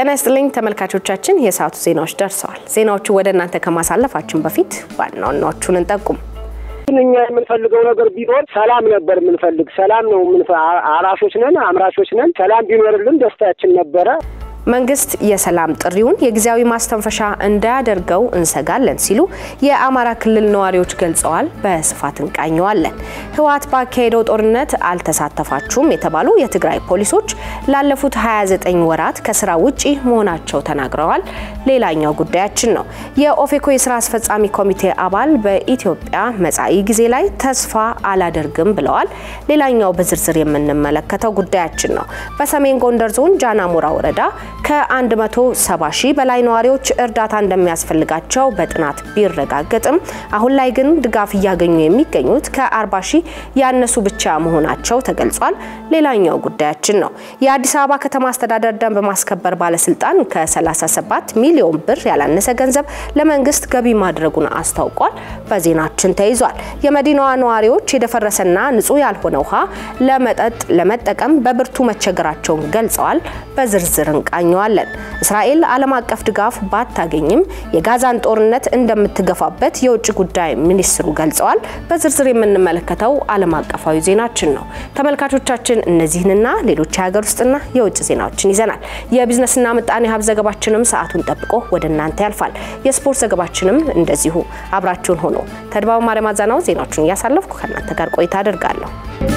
ጤና ይስጥልኝ ተመልካቾቻችን፣ የሰዓቱ ዜናዎች ደርሰዋል። ዜናዎቹ ወደ እናንተ ከማሳለፋችን በፊት ዋና ዋናዎቹን እንጠቁም። እኛ የምንፈልገው ነገር ቢኖር ሰላም ነበር የምንፈልግ። ሰላም ነው አራሾች ነን፣ አምራቾች ነን። ሰላም ቢኖርልን ደስታችን ነበረ። መንግስት የሰላም ጥሪውን የጊዜያዊ ማስተንፈሻ እንዳያደርገው እንሰጋለን ሲሉ የአማራ ክልል ነዋሪዎች ገልጸዋል። በስፋት እንቃኘዋለን። ህወሓት ባካሄደው ጦርነት አልተሳተፋችሁም የተባሉ የትግራይ ፖሊሶች ላለፉት 29 ወራት ከስራ ውጪ መሆናቸው ተናግረዋል። ሌላኛው ጉዳያችን ነው። የኦፌኮ የስራ አስፈጻሚ ኮሚቴ አባል በኢትዮጵያ መጻኢ ጊዜ ላይ ተስፋ አላደርግም ብለዋል። ሌላኛው በዝርዝር የምንመለከተው ጉዳያችን ነው። በሰሜን ጎንደር ዞን ጃናሞራ ወረዳ ከ170 ሺህ በላይ ነዋሪዎች እርዳታ እንደሚያስፈልጋቸው በጥናት ቢረጋገጥም አሁን ላይ ግን ድጋፍ እያገኙ የሚገኙት ከ40 ሺህ ያነሱ ብቻ መሆናቸው ተገልጿል። ሌላኛው ጉዳያችን ነው። የአዲስ አበባ ከተማ አስተዳደር ደንብ ማስከበር ባለስልጣን ከ37 ሚሊዮን ብር ያላነሰ ገንዘብ ለመንግስት ገቢ ማድረጉን አስታውቋል። በዜናችን ተይዟል። የመዲናዋ ነዋሪዎች የደፈረሰና ንጹህ ያልሆነ ውሃ ለመጠጥ ለመጠቀም በብርቱ መቸገራቸውን ገልጸዋል። በዝርዝር እንቃኘዋለን። እስራኤል ዓለም አቀፍ ድጋፍ ባታገኝም የጋዛን ጦርነት እንደምትገፋበት የውጭ ጉዳይ ሚኒስትሩ ገልጸዋል። በዝርዝር የምንመለከተው ዓለም አቀፋዊ ዜናችን ነው። ተመልካቾቻችን እነዚህንና ሌሎች የሀገር ውስጥና የውጭ ዜናዎችን ይዘናል። የቢዝነስና ምጣኔ ሀብት ዘገባችንም ሰዓቱን ጠብቆ ወደ እናንተ ያልፋል። የስፖርት ዘገባችንም እንደዚሁ አብራችሁን ሆኖ ተድባቡ ማርያም አዛናው ዜናዎቹን እያሳለፍኩ ከእናንተ ጋር ቆይታ አደርጋለሁ።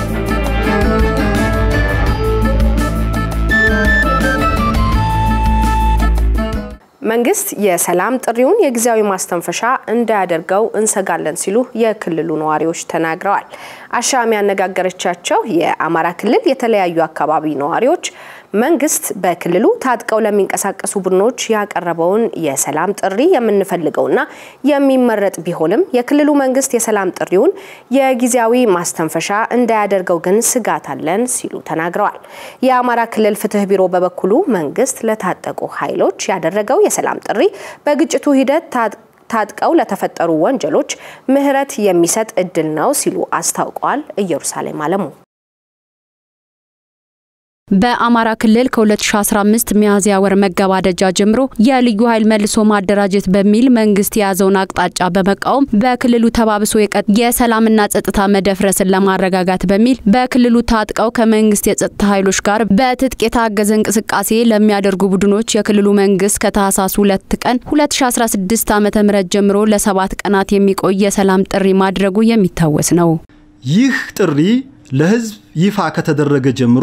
መንግስት የሰላም ጥሪውን የጊዜያዊ ማስተንፈሻ እንዳያደርገው እንሰጋለን ሲሉ የክልሉ ነዋሪዎች ተናግረዋል። አሻም ያነጋገረቻቸው የአማራ ክልል የተለያዩ አካባቢ ነዋሪዎች መንግስት በክልሉ ታጥቀው ለሚንቀሳቀሱ ቡድኖች ያቀረበውን የሰላም ጥሪ የምንፈልገውና የሚመረጥ ቢሆንም የክልሉ መንግስት የሰላም ጥሪውን የጊዜያዊ ማስተንፈሻ እንዳያደርገው ግን ስጋት አለን ሲሉ ተናግረዋል። የአማራ ክልል ፍትህ ቢሮ በበኩሉ መንግስት ለታጠቁ ኃይሎች ያደረገው የሰላም ጥሪ በግጭቱ ሂደት ታጥቀው ለተፈጠሩ ወንጀሎች ምህረት የሚሰጥ እድል ነው ሲሉ አስታውቀዋል። ኢየሩሳሌም አለሙ በአማራ ክልል ከ2015 ሚያዝያ ወር መገባደጃ ጀምሮ የልዩ ኃይል መልሶ ማደራጀት በሚል መንግስት የያዘውን አቅጣጫ በመቃወም በክልሉ ተባብሶ የሰላምና ጸጥታ መደፍረስን ለማረጋጋት በሚል በክልሉ ታጥቀው ከመንግስት የጸጥታ ኃይሎች ጋር በትጥቅ የታገዘ እንቅስቃሴ ለሚያደርጉ ቡድኖች የክልሉ መንግስት ከታህሳስ ሁለት ቀን 2016 ዓ ም ጀምሮ ለሰባት ቀናት የሚቆይ የሰላም ጥሪ ማድረጉ የሚታወስ ነው። ይህ ጥሪ ለህዝብ ይፋ ከተደረገ ጀምሮ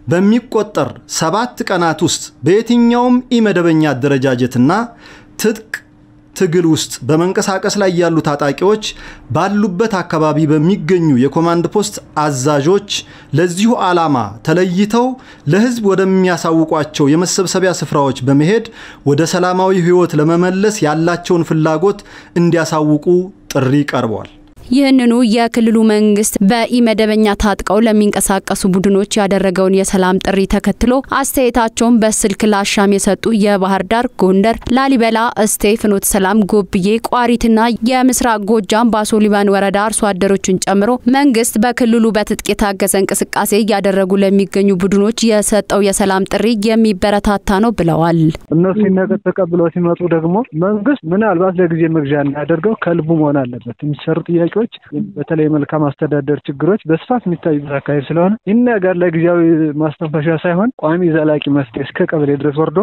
በሚቆጠር ሰባት ቀናት ውስጥ በየትኛውም ኢመደበኛ አደረጃጀትና ትጥቅ ትግል ውስጥ በመንቀሳቀስ ላይ ያሉ ታጣቂዎች ባሉበት አካባቢ በሚገኙ የኮማንድ ፖስት አዛዦች ለዚሁ ዓላማ ተለይተው ለህዝብ ወደሚያሳውቋቸው የመሰብሰቢያ ስፍራዎች በመሄድ ወደ ሰላማዊ ህይወት ለመመለስ ያላቸውን ፍላጎት እንዲያሳውቁ ጥሪ ቀርቧል። ይህንኑ የክልሉ መንግስት በኢመደበኛ ታጥቀው ለሚንቀሳቀሱ ቡድኖች ያደረገውን የሰላም ጥሪ ተከትሎ አስተያየታቸውን በስልክ ላሻም የሰጡ የባህር ዳር፣ ጎንደር፣ ላሊበላ፣ እስቴ፣ ፍኖተ ሰላም፣ ጎብዬ፣ ቋሪትና የምስራቅ ጎጃም ባሶ ሊባን ወረዳ አርሶ አደሮችን ጨምሮ መንግስት በክልሉ በትጥቅ የታገዘ እንቅስቃሴ እያደረጉ ለሚገኙ ቡድኖች የሰጠው የሰላም ጥሪ የሚበረታታ ነው ብለዋል። እነሱ ነገር ተቀብለው ሲመጡ ደግሞ መንግስት ምናልባት ለጊዜ መግዣ እናያደርገው ከልቡ መሆን አለበት። የሚሰሩ ጥያቄዎች በተለይ መልካም አስተዳደር ችግሮች በስፋት የሚታዩበት አካባቢ ስለሆነ ይህን ነገር ለጊዜያዊ ማስተንፈሻ ሳይሆን ቋሚ ዘላቂ መፍትሄ እስከ ቀበሌ ድረስ ወርዶ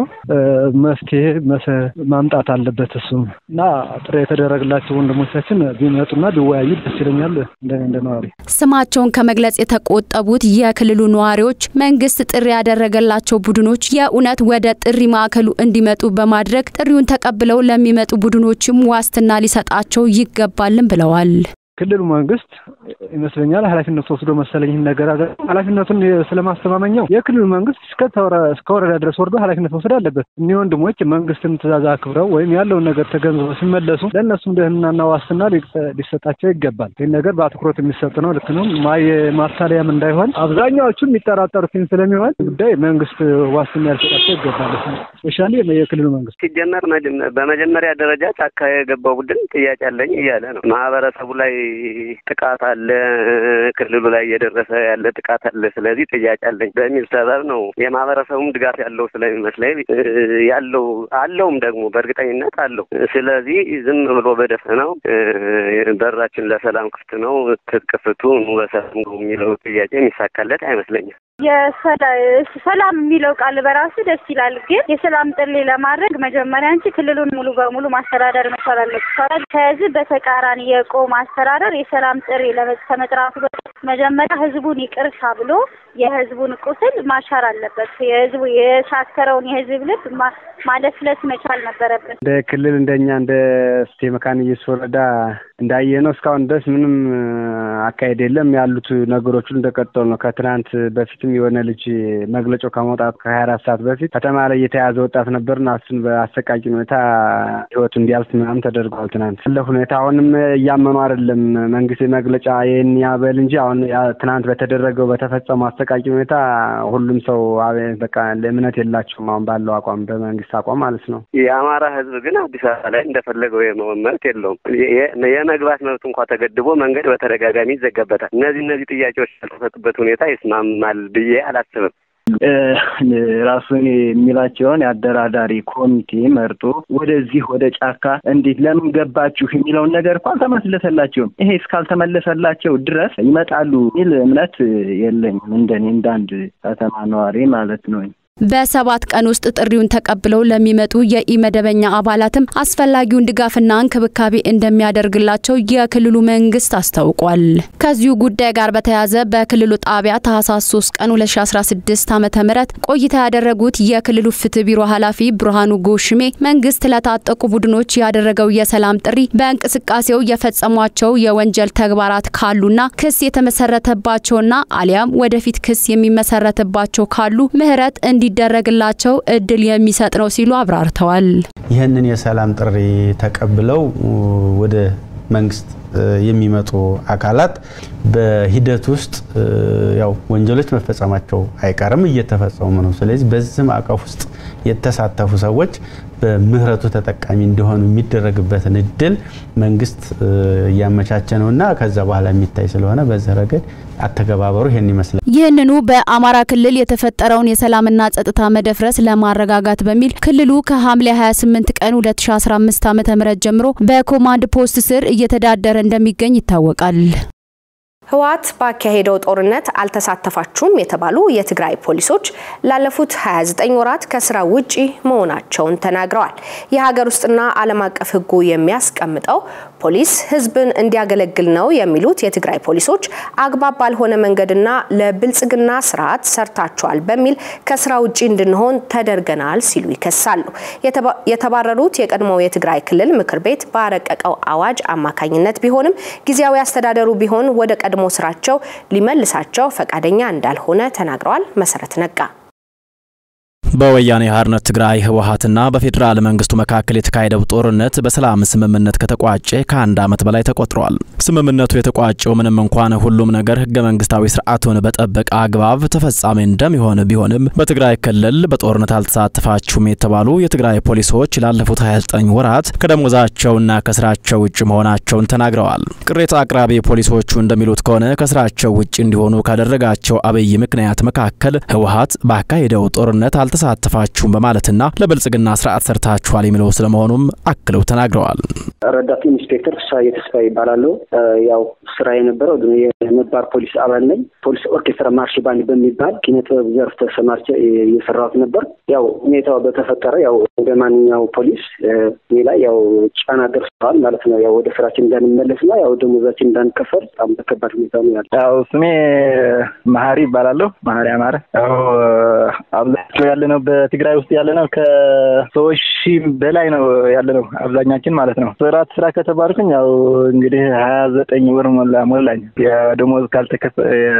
መፍትሄ ማምጣት አለበት። እሱም እና ጥሪ የተደረገላቸው ወንድሞቻችን ቢመጡና ቢወያዩ ደስ ይለኛል። እንደ ነዋሪ ስማቸውን ከመግለጽ የተቆጠቡት የክልሉ ነዋሪዎች መንግስት ጥሪ ያደረገላቸው ቡድኖች የእውነት ወደ ጥሪ ማዕከሉ እንዲመጡ በማድረግ ጥሪውን ተቀብለው ለሚመጡ ቡድኖችም ዋስትና ሊሰጣቸው ይገባልን ብለዋል። ክልሉ መንግስት ይመስለኛል ኃላፊነት ወስዶ መሰለኝ ይህን ነገር አገ ኃላፊነቱን ስለማስተማመኛው የክልሉ መንግስት እስከ ወረዳ ድረስ ወርዶ ኃላፊነት መውሰድ አለበት። እኒህ ወንድሞች መንግስትን ትእዛዝ አክብረው ወይም ያለውን ነገር ተገንዝበው ሲመለሱ ለእነሱም ደህንናና ዋስትና ሊሰጣቸው ይገባል። ይህን ነገር በአትኩሮት የሚሰጥ ነው። ልክ ነው። ማታለያም እንዳይሆን አብዛኛዎቹ የሚጠራጠሩትን ስለሚሆን ጉዳይ መንግስት ዋስትና ሊሰጣቸው ይገባል። ስፔሻሊ የክልሉ መንግስት ሲጀመር በመጀመሪያ ደረጃ ጫካ የገባው ቡድን ጥያቄ አለኝ እያለ ነው። ማህበረሰቡ ላይ ጥቃት አለ፣ ክልሉ ላይ እየደረሰ ያለ ጥቃት አለ። ስለዚህ ጥያቄ አለኝ በሚል ሰበብ ነው የማህበረሰቡም ድጋፍ ያለው ስለሚመስለኝ ያለው አለውም ደግሞ በእርግጠኝነት አለው። ስለዚህ ዝም ብሎ በደፈናው በራችን ለሰላም ክፍት ነው፣ ትጥቅ ፍቱ፣ ኑ በሰላም ግቡ የሚለው ጥያቄ የሚሳካለት አይመስለኝም። ሰላም የሚለው ቃል በራሱ ደስ ይላል። ግን የሰላም ጥሪ ለማድረግ መጀመሪያ አንቺ ክልሉን ሙሉ በሙሉ ማስተዳደር መቻል አለብሽ። ከህዝብ በተቃራኒ የቆመ አስተዳደር የሰላም ጥሪ ከመጥራቱ በፊት መጀመሪያ ህዝቡን ይቅርታ ብሎ የህዝቡን ቁስል ማሻር አለበት። የህዝቡ የሻከረውን የህዝብ ልብ ማለስለስ መቻል ነበረበት። እንደ ክልል እንደኛ እንደ እስቴ መካነ ኢየሱስ ወረዳ እንዳየ ነው እስካሁን ድረስ ምንም አካሄድ የለም። ያሉት ነገሮች ሁሉ እንደቀጠሉ ነው። ከትናንት በፊትም የሆነ ልጅ መግለጫው ከመውጣቱ ከሀያ አራት ሰዓት በፊት ከተማ ላይ የተያዘ ወጣት ነበርና እሱን በአሰቃቂ ሁኔታ ህይወቱ እንዲያልፍ ምናምን ተደርጓል። ትናንት ያለ ሁኔታ አሁንም እያመኑ አይደለም። መንግስት መግለጫ ይህን ያበል እንጂ አሁን ትናንት በተደረገው በተፈጸመው አሰቃቂ ሁኔታ ሁሉም ሰው በቃ እምነት የላቸውም። አሁን ባለው አቋም በመንግስት አቋም ማለት ነው። የአማራ ህዝብ ግን አዲስ አበባ ላይ እንደፈለገው የመሆን መብት የለውም። የመግባት መብት እንኳ ተገድቦ መንገድ በተደጋጋሚ ይዘጋበታል። እነዚህ እነዚህ ጥያቄዎች ያልተፈቱበት ሁኔታ ይስማማል ብዬ አላስብም። ራሱን የሚላቸውን የአደራዳሪ ኮሚቴ መርጦ ወደዚህ ወደ ጫካ እንዴት ለምን ገባችሁ የሚለውን ነገር እኮ አልተመለሰላቸውም። ይሄ እስካልተመለሰላቸው ድረስ ይመጣሉ የሚል እምነት የለኝም። እንደኔ እንዳንድ ከተማ ነዋሪ ማለት ነው። በሰባት ቀን ውስጥ ጥሪውን ተቀብለው ለሚመጡ የኢመደበኛ አባላትም አስፈላጊውን ድጋፍና እንክብካቤ እንደሚያደርግላቸው የክልሉ መንግስት አስታውቋል። ከዚሁ ጉዳይ ጋር በተያያዘ በክልሉ ጣቢያ ታህሳስ 3 ቀን 2016 ዓ ም ቆይታ ያደረጉት የክልሉ ፍትህ ቢሮ ኃላፊ ብርሃኑ ጎሽሜ መንግስት ለታጠቁ ቡድኖች ያደረገው የሰላም ጥሪ በእንቅስቃሴው የፈጸሟቸው የወንጀል ተግባራት ካሉና ክስ የተመሰረተባቸውና አሊያም ወደፊት ክስ የሚመሰረትባቸው ካሉ ምህረት እንዲ እንዲደረግላቸው እድል የሚሰጥ ነው ሲሉ አብራርተዋል። ይህንን የሰላም ጥሪ ተቀብለው ወደ መንግስት የሚመጡ አካላት በሂደት ውስጥ ያው ወንጀሎች መፈጸማቸው አይቀርም፣ እየተፈጸሙ ነው። ስለዚህ በዚህ ማዕቀፍ ውስጥ የተሳተፉ ሰዎች በምህረቱ ተጠቃሚ እንዲሆኑ የሚደረግበትን እድል መንግስት እያመቻቸ ነውና ከዛ በኋላ የሚታይ ስለሆነ በዚህ ረገድ አተገባበሩ ይሄን ይመስላል። ይህንኑ በአማራ ክልል የተፈጠረውን የሰላምና ጸጥታ መደፍረስ ለማረጋጋት በሚል ክልሉ ከሐምሌ 28 ቀን 2015 ዓ.ም ጀምሮ በኮማንድ ፖስት ስር እየተዳደረ እንደሚገኝ ይታወቃል። ህወሓት ባካሄደው ጦርነት አልተሳተፋችሁም የተባሉ የትግራይ ፖሊሶች ላለፉት 29 ወራት ከስራ ውጪ መሆናቸውን ተናግረዋል። የሀገር ውስጥና ዓለም አቀፍ ህጉ የሚያስቀምጠው ፖሊስ ህዝብን እንዲያገለግል ነው የሚሉት የትግራይ ፖሊሶች አግባብ ባልሆነ መንገድና ለብልጽግና ስርዓት ሰርታችኋል በሚል ከስራ ውጪ እንድንሆን ተደርገናል ሲሉ ይከሳሉ። የተባረሩት የቀድሞው የትግራይ ክልል ምክር ቤት ባረቀቀው አዋጅ አማካኝነት ቢሆንም ጊዜያዊ አስተዳደሩ ቢሆን ወደ ቀድሞ ስራቸው ሊመልሳቸው ፈቃደኛ እንዳልሆነ ተናግረዋል። መሰረት ነጋ በወያኔ ሓርነት ትግራይ ህወሓትና በፌዴራል መንግስቱ መካከል የተካሄደው ጦርነት በሰላም ስምምነት ከተቋጨ ከአንድ ዓመት በላይ ተቆጥሯል። ስምምነቱ የተቋጨው ምንም እንኳን ሁሉም ነገር ህገ መንግስታዊ ስርዓቱን በጠበቀ አግባብ ተፈጻሚ እንደሚሆን ቢሆንም በትግራይ ክልል በጦርነት አልተሳተፋችሁም የተባሉ የትግራይ ፖሊሶች ላለፉት 29 ወራት ከደሞዛቸውና ከስራቸው ውጭ መሆናቸውን ተናግረዋል። ቅሬታ አቅራቢ ፖሊሶቹ እንደሚሉት ከሆነ ከስራቸው ውጭ እንዲሆኑ ካደረጋቸው አብይ ምክንያት መካከል ህወሓት ባካሄደው ጦርነት አልተሳተፋችሁም በማለትና ለብልጽግና ስርዓት ሰርታችኋል የሚለው ስለመሆኑም አክለው ተናግረዋል። ረዳት ኢንስፔክተር ፍስሀዬ ተስፋ ይባላሉ። ያው ስራ የነበረው የነባር ፖሊስ አባል ነኝ። ፖሊስ ኦርኬስትራ ማርሽ ባንድ በሚባል ኪነ ጥበብ ዘርፍ ተሰማርቼ እየሰራሁት ነበር። ያው ሁኔታው በተፈጠረ ያው እንደ ማንኛው ፖሊስ እኔ ላይ ያው ጫና ደርሰዋል ማለት ነው። ያው ወደ ስራችን እንዳንመለስና ያው ደሞዛችን እንዳንከፈል በጣም በከባድ ሁኔታ ነው ያለ። ያው ስሜ መሀሪ ይባላለሁ። መሀሪ አማረ። ያው አብዛኛው ያለ ነው በትግራይ ውስጥ ያለ ነው ከሰዎች ሺህ በላይ ነው ያለ ነው አብዛኛችን ማለት ነው። ስራት ስራ ከተባልኩኝ ያው እንግዲህ ሀያ ዘጠኝ ወር ሞላ ሞላኝ። የደሞዝ ካልተከፈ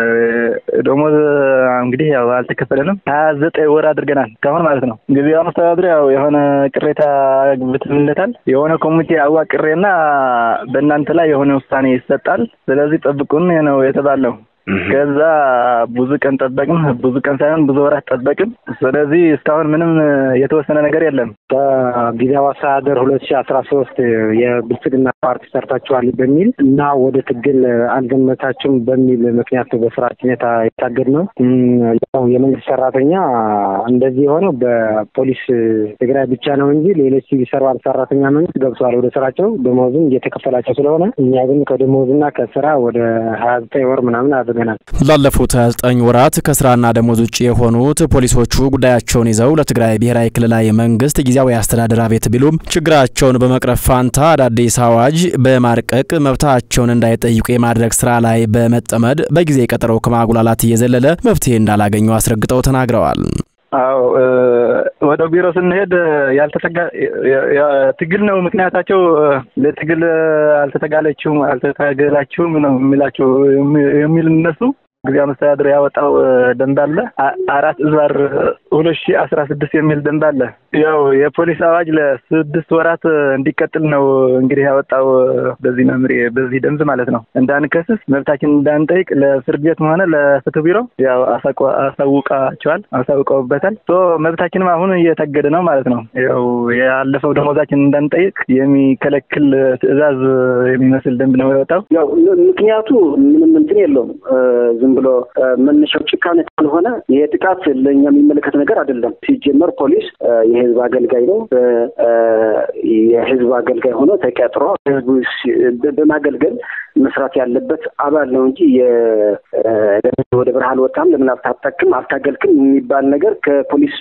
ደሞዝ እንግዲህ ያው አልተከፈለንም። ሀያ ዘጠኝ ወር አድርገናል እስካሁን ማለት ነው። ጊዜውን አስተዳድሮ ያው የሆነ ቅሬታ ብትምለታል የሆነ ኮሚቴ አዋቅሬና በእናንተ ላይ የሆነ ውሳኔ ይሰጣል። ስለዚህ ጠብቁን ነው የተባለው። ከዛ ብዙ ቀን ጠበቅን። ብዙ ቀን ሳይሆን ብዙ ወራት ጠበቅን። ስለዚህ እስካሁን ምንም የተወሰነ ነገር የለም። በጊዜያዊ አስተዳደር ሁለት ሺህ አስራ ሶስት የብልጽግና ፓርቲ ሰርታችኋል በሚል እና ወደ ትግል አልገመታችሁም በሚል ምክንያት በስራችን የታገድ ነው። ያው የመንግስት ሰራተኛ እንደዚህ የሆነው በፖሊስ ትግራይ ብቻ ነው እንጂ ሌሎች ሲቪል ሰርቫንት ሰራተኛ መንግስት ገብተዋል ወደ ስራቸው ደሞዝም እየተከፈላቸው ስለሆነ እኛ ግን ከደሞዝና ከስራ ወደ ሀያ ዘጠኝ ወር ምናምን አድርገናል። ላለፉት 29 ወራት ከስራና ደሞዝ ውጭ የሆኑት ፖሊሶቹ ጉዳያቸውን ይዘው ለትግራይ ብሔራዊ ክልላዊ መንግስት ጊዜያዊ አስተዳደር አቤት ቢሉም ችግራቸውን በመቅረፍ ፋንታ አዳዲስ አዋጅ በማርቀቅ መብታቸውን እንዳይጠይቁ የማድረግ ስራ ላይ በመጠመድ በጊዜ ቀጠሮው ከማጉላላት እየዘለለ መፍትሄ እንዳላገኙ አስረግጠው ተናግረዋል። አዎ ወደ ቢሮ ስንሄድ ያልተተጋ ትግል ነው ምክንያታቸው። ለትግል አልተተጋለችውም አልተታገላችሁም ነው የሚላቸው የሚል እነሱ ጊዜያዊ መስተዳድር ያወጣው ደንብ አለ አራት እዝባር ሁለት ሺህ አስራ ስድስት የሚል ደንብ አለ። ያው የፖሊስ አዋጅ ለስድስት ወራት እንዲቀጥል ነው እንግዲህ ያወጣው በዚህ መምሪ በዚህ ደንብ ማለት ነው። እንዳንከስስ መብታችን እንዳንጠይቅ ለፍርድ ቤትም ሆነ ለፍትህ ቢሮ ያው አሳውቃቸዋል አሳውቀውበታል። መብታችንም አሁን እየታገደ ነው ማለት ነው። ያው ያለፈው ደሞዛችን እንዳንጠይቅ የሚከለክል ትዕዛዝ የሚመስል ደንብ ነው ያወጣው። ያው ምክንያቱ ምንም እንትን የለውም ዝም ብሎ መነሻው ጭካኔ ካልሆነ ይሄ ጥቃት ለእኛ የሚመለከት ነገር አይደለም። ሲጀመር ፖሊስ የህዝብ አገልጋይ ነው። የህዝብ አገልጋይ ሆኖ ተቀጥሮ ህዝቡ በማገልገል መስራት ያለበት አባል ነው እንጂ ወደ በረሃ አልወጣም፣ ለምን አልታጠቅም፣ አልታገልክም የሚባል ነገር ከፖሊስ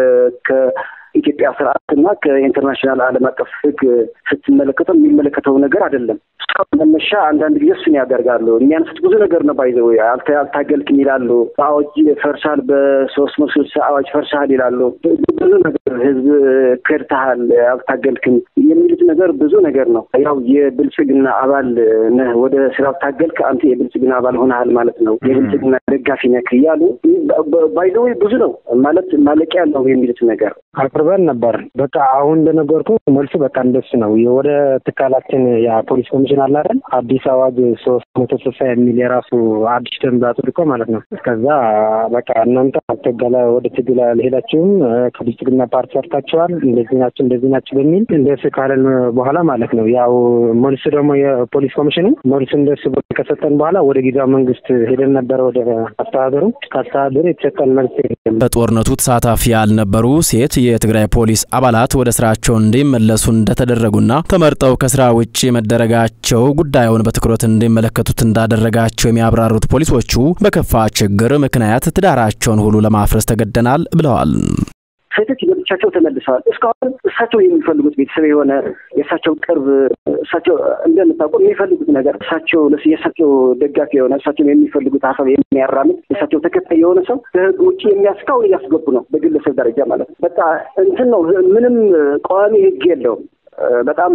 ኢትዮጵያ ስርዓትና ከኢንተርናሽናል ዓለም አቀፍ ህግ ስትመለከተው የሚመለከተው ነገር አይደለም። እስካሁን መነሻ አንዳንድ ጊዜ እሱን ያደርጋሉ። የሚያነሱት ብዙ ነገር ነው። ባይዘ አልታገልክም ይላሉ። አዋጅ ፈርሳል፣ በሶስት መቶ ስልሳ አዋጅ ፈርሳል ይላሉ። ብዙ ነገር ህዝብ ከድተሃል፣ አልታገልክም የሚሉት ነገር ብዙ ነገር ነው። ያው የብልጽግና አባል ነህ፣ ወደ ስራ አልታገልክ፣ አንተ የብልጽግና አባል ሆነሃል ማለት ነው፣ የብልጽግና ደጋፊ ነህ እያሉ ባይዘ ብዙ ነው ማለት ማለቂያ ነው የሚሉት ነገር አቅርበን ነበር። በቃ አሁን እንደነገርኩ መልሱ በቃ እንደሱ ነው። ወደ ትካላችን የፖሊስ ኮሚሽን አለ አይደል? አዲስ አዋጅ ሶስት መቶ ስልሳ የሚል የራሱ አዲስ ደንብ አጽድቆ ማለት ነው። እስከዛ በቃ እናንተ አልተገላ ወደ ትግል አልሄዳችሁም፣ ከብልጽግና ፓርቲ ሰርታችኋል፣ እንደዚህ ናቸው እንደዚህ ናቸው በሚል እንደሱ ካለን በኋላ ማለት ነው። ያው መልሱ ደግሞ የፖሊስ ኮሚሽኑ መልሱ እንደሱ ከሰጠን በኋላ ወደ ጊዜያዊ መንግስት ሄደን ነበረ ወደ አስተዳደሩ። ከአስተዳደሩ የተሰጠን መልስ በጦርነቱ ተሳታፊ ያልነበሩ ሴት የትግራይ ፖሊስ አባላት ወደ ስራቸው እንዲመለሱ እንደተደረጉና ተመርጠው ከስራ ውጭ መደረጋቸው ጉዳዩን በትኩረት እንዲመለከቱት እንዳደረጋቸው የሚያብራሩት ፖሊሶቹ በከፋ ችግር ምክንያት ትዳራቸውን ሁሉ ለማፍረስ ተገደናል ብለዋል። ሴቶች ለብቻቸው ተመልሰዋል። እስካሁን እሳቸው የሚፈልጉት ቤተሰብ የሆነ የእሳቸው ቅርብ እሳቸው እንደምታውቁ የሚፈልጉት ነገር እሳቸው የእሳቸው ደጋፊ የሆነ እሳቸው የሚፈልጉት ሀሳብ የሚያራምድ የእሳቸው ተከታይ የሆነ ሰው ከህግ ውጭ የሚያስካውን እያስገቡ ነው፣ በግለሰብ ደረጃ ማለት ነው። በቃ እንትን ነው፣ ምንም ቋሚ ህግ የለውም። በጣም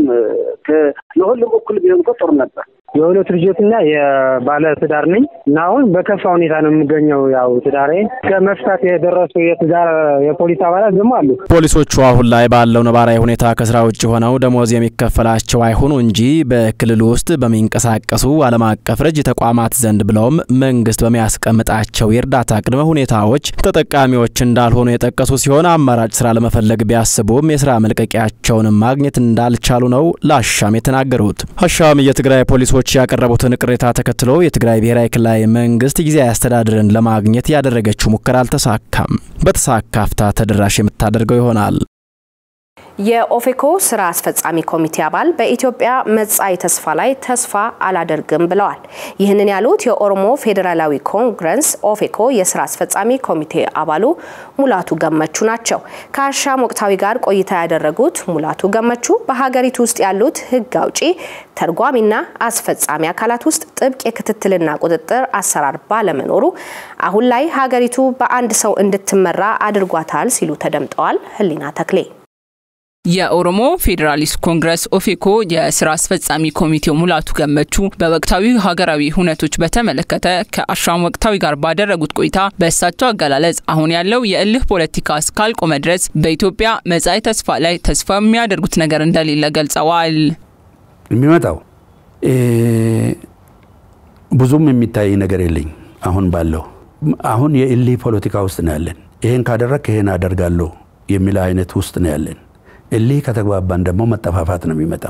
ለሁሉም እኩል ቢሆን እኮ ጥሩ ነበር። የሁለት ልጆችና የባለ ትዳር ነኝ እና አሁን በከፋ ሁኔታ ነው የምገኘው። ያው ትዳሬ ከመፍታት የደረሱ የትዳር የፖሊስ አባላት ደግሞ አሉ። ፖሊሶቹ አሁን ላይ ባለው ነባራዊ ሁኔታ ከስራ ውጭ ሆነው ደሞዝ የሚከፈላቸው አይሆኑ እንጂ በክልሉ ውስጥ በሚንቀሳቀሱ ዓለም አቀፍ ረጅ ተቋማት ዘንድ ብለውም መንግስት በሚያስቀምጣቸው የእርዳታ ቅድመ ሁኔታዎች ተጠቃሚዎች እንዳልሆኑ የጠቀሱ ሲሆን አማራጭ ስራ ለመፈለግ ቢያስቡም የስራ መልቀቂያቸውን ማግኘት እንዳልቻሉ ነው ለአሻም የተናገሩት። አሻም የትግራይ ፖሊሶች ያቀረቡትን ቅሬታ ተከትሎ የትግራይ ብሔራዊ ክልላዊ መንግስት ጊዜያዊ አስተዳደርን ለማግኘት ያደረገችው ሙከራ አልተሳካም። በተሳካ አፍታ ተደራሽ የምታደርገው ይሆናል። የኦፌኮ ስራ አስፈጻሚ ኮሚቴ አባል በኢትዮጵያ መጻኢ ተስፋ ላይ ተስፋ አላደርግም ብለዋል። ይህንን ያሉት የኦሮሞ ፌዴራላዊ ኮንግረስ ኦፌኮ የስራ አስፈጻሚ ኮሚቴ አባሉ ሙላቱ ገመቹ ናቸው። ከአሻም ወቅታዊ ጋር ቆይታ ያደረጉት ሙላቱ ገመቹ በሀገሪቱ ውስጥ ያሉት ህግ አውጪ፣ ተርጓሚና አስፈጻሚ አካላት ውስጥ ጥብቅ የክትትልና ቁጥጥር አሰራር ባለመኖሩ አሁን ላይ ሀገሪቱ በአንድ ሰው እንድትመራ አድርጓታል ሲሉ ተደምጠዋል። ህሊና ተክሌ የኦሮሞ ፌዴራሊስት ኮንግረስ ኦፌኮ የስራ አስፈጻሚ ኮሚቴው ሙላቱ ገመቹ በወቅታዊ ሀገራዊ ሁነቶች በተመለከተ ከአሻም ወቅታዊ ጋር ባደረጉት ቆይታ በእሳቸው አገላለጽ አሁን ያለው የእልህ ፖለቲካ እስካልቆመ ድረስ በኢትዮጵያ መጻኢ ተስፋ ላይ ተስፋ የሚያደርጉት ነገር እንደሌለ ገልጸዋል። የሚመጣው ብዙም የሚታይ ነገር የለኝ አሁን ባለው አሁን የእሊ ፖለቲካ ውስጥ ነው ያለን። ይሄን ካደረግ ይሄን አደርጋለሁ የሚል አይነት ውስጥ ነው ያለን። እሊ ከተግባባን ደግሞ መጠፋፋት ነው የሚመጣው።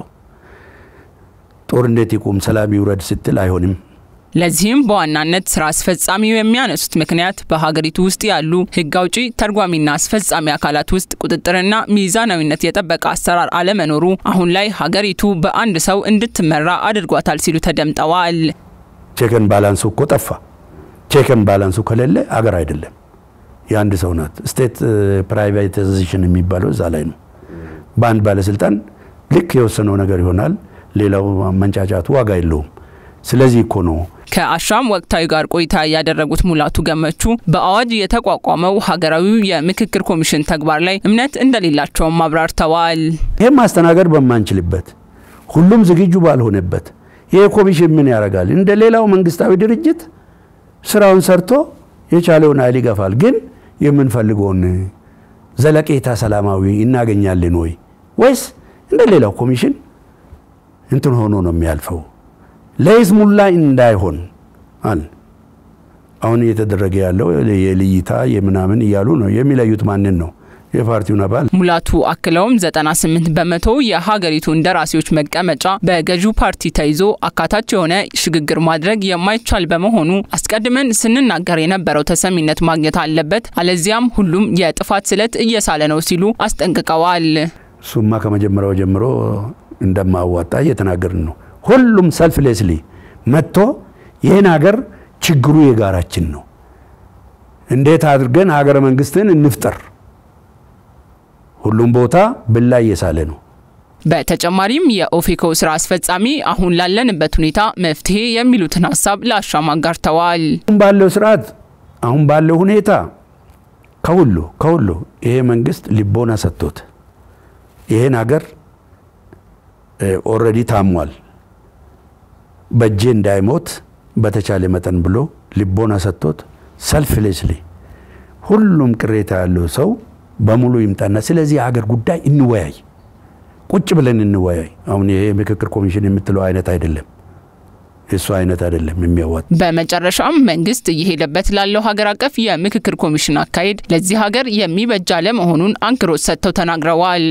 ጦርነት ይቁም፣ ሰላም ይውረድ ስትል አይሆንም። ለዚህም በዋናነት ስራ አስፈጻሚው የሚያነሱት ምክንያት በሀገሪቱ ውስጥ ያሉ ህግ አውጪ፣ ተርጓሚና አስፈጻሚ አካላት ውስጥ ቁጥጥርና ሚዛናዊነት የጠበቀ አሰራር አለመኖሩ አሁን ላይ ሀገሪቱ በአንድ ሰው እንድትመራ አድርጓታል ሲሉ ተደምጠዋል። ቼክን ባላንሱ እኮ ጠፋ። ቼክን ባላንሱ ከሌለ አገር አይደለም፣ የአንድ ሰው ናት። ስቴት ፕራይቬታይዜሽን የሚባለው እዛ ላይ ነው። በአንድ ባለስልጣን ልክ የወሰነው ነገር ይሆናል። ሌላው መንጫጫቱ ዋጋ የለውም። ስለዚህ እኮ ነው ከአሻም ወቅታዊ ጋር ቆይታ ያደረጉት ሙላቱ ገመቹ በአዋጅ የተቋቋመው ሀገራዊው የምክክር ኮሚሽን ተግባር ላይ እምነት እንደሌላቸውም አብራርተዋል። ይህም ማስተናገድ በማንችልበት ሁሉም ዝግጁ ባልሆነበት ይሄ ኮሚሽን ምን ያደርጋል? እንደ ሌላው መንግስታዊ ድርጅት ስራውን ሰርቶ የቻለውን ኃይል ይገፋል። ግን የምንፈልገውን ዘለቄታ ሰላማዊ እናገኛለን ወይ ወይስ እንደ ሌላው ኮሚሽን እንትን ሆኖ ነው የሚያልፈው? ለይስሙላ እንዳይሆን አለ። አሁን እየተደረገ ያለው የልይታ የምናምን እያሉ ነው የሚለዩት። ማንን ነው? የፓርቲውን አባል። ሙላቱ አክለውም 98 በመቶ የሀገሪቱ እንደራሴዎች መቀመጫ በገዢው ፓርቲ ተይዞ አካታች የሆነ ሽግግር ማድረግ የማይቻል በመሆኑ አስቀድመን ስንናገር የነበረው ተሰሚነት ማግኘት አለበት፣ አለዚያም ሁሉም የጥፋት ስለት እየሳለ ነው ሲሉ አስጠንቅቀዋል። እሱማ ከመጀመሪያው ጀምሮ እንደማዋጣ እየተናገርን ነው። ሁሉም ሰልፍሌስሊ መጥቶ ይህን ሀገር ችግሩ የጋራችን ነው፣ እንዴት አድርገን ሀገረ መንግስትን እንፍጠር ሁሉም ቦታ ብላ እየሳለ ነው። በተጨማሪም የኦፌኮ ስራ አስፈጻሚ አሁን ላለንበት ሁኔታ መፍትሄ የሚሉትን ሀሳብ ለአሻም አጋርተዋል። አሁን ባለው ስርዓት አሁን ባለው ሁኔታ ከሁሉ ከሁሉ ይሄ መንግስት ልቦና ሰጥቶት ይሄን ሀገር ኦልሬዲ ታሟል፣ በእጄ እንዳይሞት በተቻለ መጠን ብሎ ልቦና ሰጥቶት ሰልፍሌስሊ ሁሉም ቅሬታ ያለው ሰው በሙሉ ይምጣና ስለዚህ የሀገር ጉዳይ እንወያይ፣ ቁጭ ብለን እንወያይ። አሁን ይሄ ምክክር ኮሚሽን የምትለው አይነት አይደለም፣ እሱ አይነት አይደለም የሚያዋጥ። በመጨረሻም መንግስት እየሄደበት ላለው ሀገር አቀፍ የምክክር ኮሚሽን አካሄድ ለዚህ ሀገር የሚበጃ አለመሆኑን አንክሮት ሰጥተው ተናግረዋል።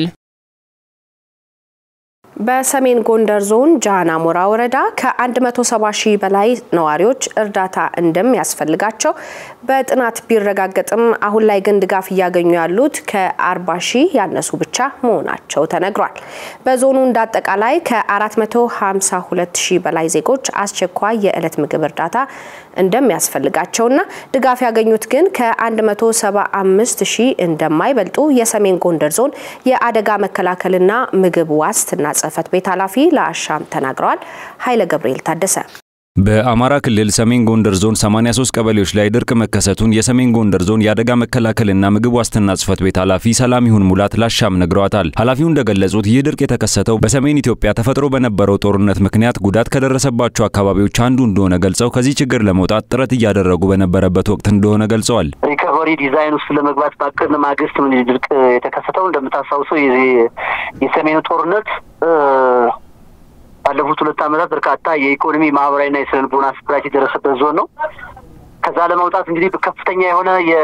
በሰሜን ጎንደር ዞን ጃና ሞራ ወረዳ ከ170 ሺህ በላይ ነዋሪዎች እርዳታ እንደሚያስፈልጋቸው በጥናት ቢረጋገጥም አሁን ላይ ግን ድጋፍ እያገኙ ያሉት ከ40 ሺህ ያነሱ ብቻ መሆናቸው ተነግሯል። በዞኑ እንዳጠቃላይ ከ452 ሺህ በላይ ዜጎች አስቸኳይ የዕለት ምግብ እርዳታ እንደሚያስፈልጋቸውና ድጋፍ ያገኙት ግን ከ175 ሺህ እንደማይበልጡ የሰሜን ጎንደር ዞን የአደጋ መከላከልና ምግብ ዋስትና ጽህፈት ቤት ኃላፊ ለአሻም ተናግረዋል። ኃይለ ገብርኤል ታደሰ በአማራ ክልል ሰሜን ጎንደር ዞን 83 ቀበሌዎች ላይ ድርቅ መከሰቱን የሰሜን ጎንደር ዞን የአደጋ መከላከልና ምግብ ዋስትና ጽህፈት ቤት ኃላፊ ሰላም ይሁን ሙላት ላሻም ነግረዋታል። ኃላፊው እንደገለጹት ይህ ድርቅ የተከሰተው በሰሜን ኢትዮጵያ ተፈጥሮ በነበረው ጦርነት ምክንያት ጉዳት ከደረሰባቸው አካባቢዎች አንዱ እንደሆነ ገልጸው ከዚህ ችግር ለመውጣት ጥረት እያደረጉ በነበረበት ወቅት እንደሆነ ገልጸዋል። ሪከቨሪ ዲዛይን ውስጥ ለመግባት ባቀድን ማግስት ምን ድርቅ የተከሰተው እንደምታስታውሰው የሰሜኑ ጦርነት ባለፉት ሁለት ዓመታት በርካታ የኢኮኖሚ ማህበራዊና የስነ ልቦና ስብራት የደረሰበት ዞን ነው። ከዛ ለመውጣት እንግዲህ ከፍተኛ የሆነ የ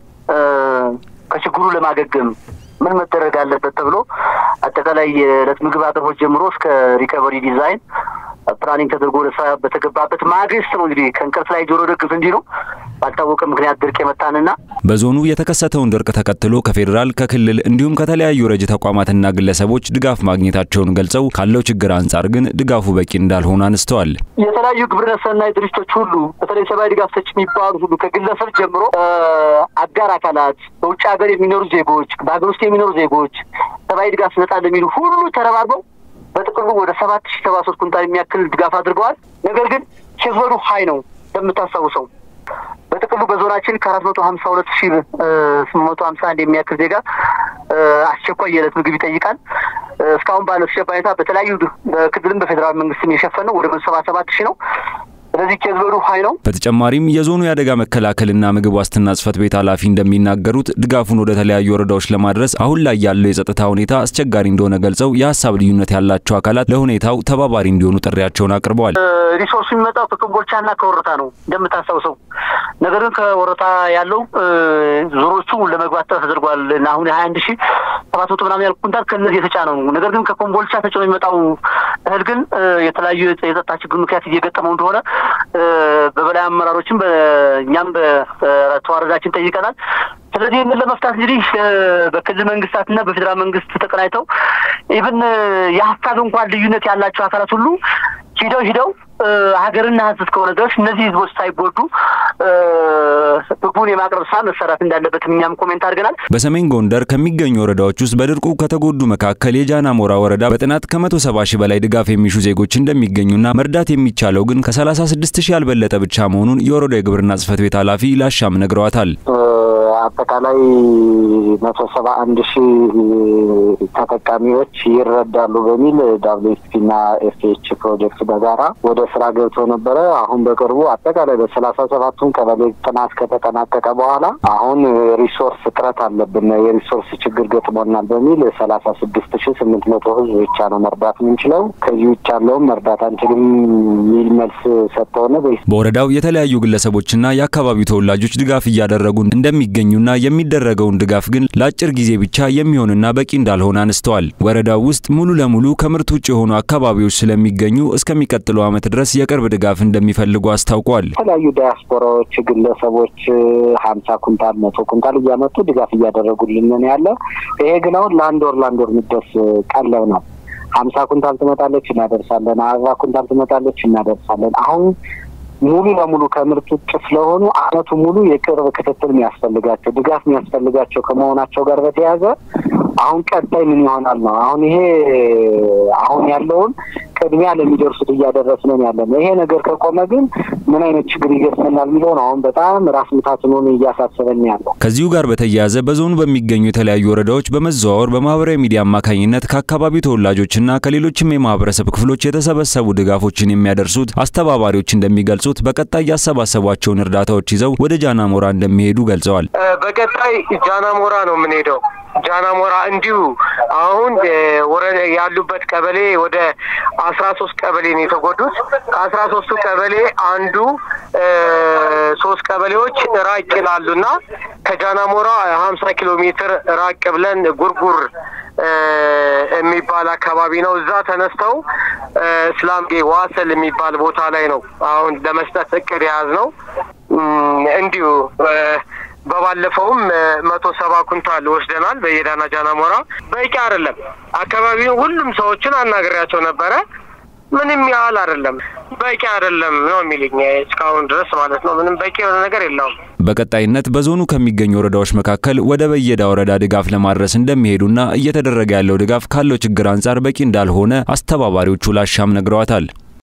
ከችግሩ ለማገገም ምን መደረግ አለበት ተብሎ አጠቃላይ የዕለት ምግብ አቅርቦት ጀምሮ እስከ ሪከቨሪ ዲዛይን ፕላኒንግ ተደርጎ ወደ ስራ በተገባበት ማግስት ነው እንግዲህ ከእንቅልፍ ላይ ጆሮ ደግፍ እንዲህ ነው ባልታወቀ ምክንያት ድርቅ የመታንና በዞኑ የተከሰተውን ድርቅ ተከትሎ ከፌዴራል ከክልል እንዲሁም ከተለያዩ ረጅ ተቋማትና ግለሰቦች ድጋፍ ማግኘታቸውን ገልጸው ካለው ችግር አንጻር ግን ድጋፉ በቂ እንዳልሆነ አንስተዋል። የተለያዩ ግብረ ሰናይ ድርጅቶች ሁሉ በተለይ ሰብአዊ ድጋፍ ሰጪ የሚባሉ ሁሉ ከግለሰብ ጀምሮ አጋር አካላት፣ በውጭ ሀገር የሚኖሩ ዜጎች፣ በሀገር ውስጥ የሚኖሩ ዜጎች ሰብአዊ ድጋፍ እንሰጣለን የሚሉ ሁሉ ተረባርበው በጥቅሉ ወደ ሰባት ሺህ ሰባ ሶስት ኩንታል የሚያክል ድጋፍ አድርገዋል። ነገር ግን ኬዝበዱ ሀይ ነው እንደምታስታውሰው በጥቅሉ በዞናችን ከአራት መቶ ሀምሳ ሁለት ሺህ ስምንት መቶ ሀምሳ አንድ የሚያክል ዜጋ አስቸኳይ የዕለት ምግብ ይጠይቃል። እስካሁን ባለው ተጨባጭ ሁኔታ በተለያዩ በክልልም በፌዴራል መንግስትም የሸፈነው ወደ መቶ ሰባ ሰባት ሺህ ነው። ስለዚህ ኬዝ በዱ ሀይ ነው። በተጨማሪም የዞኑ የአደጋ መከላከልና ምግብ ዋስትና ጽሕፈት ቤት ኃላፊ እንደሚናገሩት ድጋፉን ወደ ተለያዩ ወረዳዎች ለማድረስ አሁን ላይ ያለው የጸጥታ ሁኔታ አስቸጋሪ እንደሆነ ገልጸው የሀሳብ ልዩነት ያላቸው አካላት ለሁኔታው ተባባሪ እንዲሆኑ ጥሪያቸውን አቅርበዋል። ሪሶርሱ የሚመጣው ከኮምቦልቻና ከወረታ ነው እንደምታስታውሰው። ነገር ግን ከወረታ ያለው ዞሮቹ ለመግባት ጥረት ተደርጓል እና አሁን የሀያ አንድ ሺህ ሰባት መቶ ምናምን ያልኩ ኩንታል ከእነዚህ የተጫነው ነው። ነገር ግን ከኮምቦልቻ ተጭኖ የሚመጣው እህል ግን የተለያዩ የጸጥታ ችግር ምክንያት እየገጠመው እንደሆነ በበላይ አመራሮችም በእኛም በተዋረዳችን ጠይቀናል። ስለዚህ ይህንን ለመፍታት እንግዲህ በክልል መንግስታትና በፌዴራል መንግስት ተቀናይተው ኢብን የሀሳብ እንኳን ልዩነት ያላቸው አካላት ሁሉ ሂደው ሂደው ሀገርና ሕዝብ እስከሆነ ድረስ እነዚህ ህዝቦች ሳይጎዱ ምግቡን የማቅረብ ስራ መሰራት እንዳለበት እኛም ኮሜንት አድርገናል። በሰሜን ጎንደር ከሚገኙ ወረዳዎች ውስጥ በድርቁ ከተጎዱ መካከል የጃና ሞራ ወረዳ በጥናት ከመቶ ሰባ ሺህ በላይ ድጋፍ የሚሹ ዜጎች እንደሚገኙና መርዳት የሚቻለው ግን ከሰላሳ ስድስት ሺህ ያልበለጠ ብቻ መሆኑን የወረዳው የግብርና ጽሕፈት ቤት ኃላፊ ላሻም ነግረዋታል። አጠቃላይ መቶ ሰባ አንድ ሺህ ተጠቃሚዎች ይረዳሉ በሚል ዳብሊውኤፍፒና ኤፍኤች ፕሮጀክት በጋራ ወደ ስራ ገብቶ ነበረ። አሁን በቅርቡ አጠቃላይ በሰላሳ ሰባቱን ቀበሌ ጥናት ከተጠናቀቀ በኋላ አሁን ሪሶርስ እጥረት አለብን፣ የሪሶርስ ችግር ገጥሞናል በሚል ሰላሳ ስድስት ሺህ ስምንት መቶ ህዝብ ብቻ ነው መርዳት የምንችለው፣ ከዚህ ውጭ ያለውም መርዳት አንችልም የሚል መልስ ሰጥተውነ በወረዳው የተለያዩ ግለሰቦችና የአካባቢው ተወላጆች ድጋፍ እያደረጉ እንደሚገኙና የሚደረገውን ድጋፍ ግን ለአጭር ጊዜ ብቻ የሚሆንና በቂ እንዳልሆነ አንስተዋል። ወረዳው ውስጥ ሙሉ ለሙሉ ከምርት ውጭ የሆኑ አካባቢዎች ስለሚገኙ እስከሚቀጥለው ዓመት ድረስ የቅርብ ድጋፍ እንደሚፈልጉ አስታውቋል። የተለያዩ ዳያስፖራዎች፣ ግለሰቦች ሀምሳ ኩንታል መቶ ኩንታል እያመጡ ድጋፍ እያደረጉልን ያለ ይሄ ግን አሁን ለአንድ ወር ለአንድ ወር የሚደርስ ቀለብ ነው። ሀምሳ ኩንታል ትመጣለች እናደርሳለን። አርባ ኩንታል ትመጣለች እናደርሳለን። አሁን ሙሉ ለሙሉ ከምርት ውጭ ስለሆኑ አመቱ ሙሉ የቅርብ ክትትል የሚያስፈልጋቸው ድጋፍ የሚያስፈልጋቸው ከመሆናቸው ጋር በተያያዘ አሁን ቀጣይ ምን ይሆናል ነው። አሁን ይሄ አሁን ያለውን ቅድሚያ ለሚደርሱት እያደረስነን ያለ ነው። ይሄ ነገር ከቆመ ግን ምን አይነት ችግር ይገጥመናል የሚለውን አሁን በጣም ራስ ምታትን ሆኖ እያሳሰበን ያለው። ከዚሁ ጋር በተያያዘ በዞኑ በሚገኙ የተለያዩ ወረዳዎች በመዘዋወር በማህበራዊ ሚዲያ አማካኝነት ከአካባቢው ተወላጆችና ከሌሎችም የማህበረሰብ ክፍሎች የተሰበሰቡ ድጋፎችን የሚያደርሱት አስተባባሪዎች እንደሚገልጹት በቀጣይ ያሰባሰቧቸውን እርዳታዎች ይዘው ወደ ጃና ሞራ እንደሚሄዱ ገልጸዋል። በቀጣይ ጃና ሞራ ነው የምንሄደው። ጃና ሞራ እንዲሁ አሁን ወረዳ ያሉበት ቀበሌ ወደ አስራ ሶስት ቀበሌ ነው የተጎዱት። ከአስራ ሶስቱ ቀበሌ አንዱ ሶስት ቀበሌዎች ራቅ ይላሉና ከጃና ሞራ ሀምሳ ኪሎ ሜትር ራቅ ብለን ጉርጉር የሚባል አካባቢ ነው። እዛ ተነስተው እስላምጌ ዋሰል የሚባል ቦታ ላይ ነው አሁን ለመስጠት እቅድ የያዝ ነው። እንዲሁ በባለፈውም መቶ ሰባ ኩንታል ወስደናል። በየዳና ጃና ሞራ በቂ አይደለም። አካባቢው ሁሉም ሰዎችን አናግሬያቸው ነበረ። ምንም ያህል አይደለም፣ በቂ አይደለም ነው የሚልኝ እስካሁን ድረስ ማለት ነው። ምንም በቂ የሆነ ነገር የለውም። በቀጣይነት በዞኑ ከሚገኙ ወረዳዎች መካከል ወደ በየዳ ወረዳ ድጋፍ ለማድረስ እንደሚሄዱና እየተደረገ ያለው ድጋፍ ካለው ችግር አንጻር በቂ እንዳልሆነ አስተባባሪዎቹ ላሻም ነግረዋታል።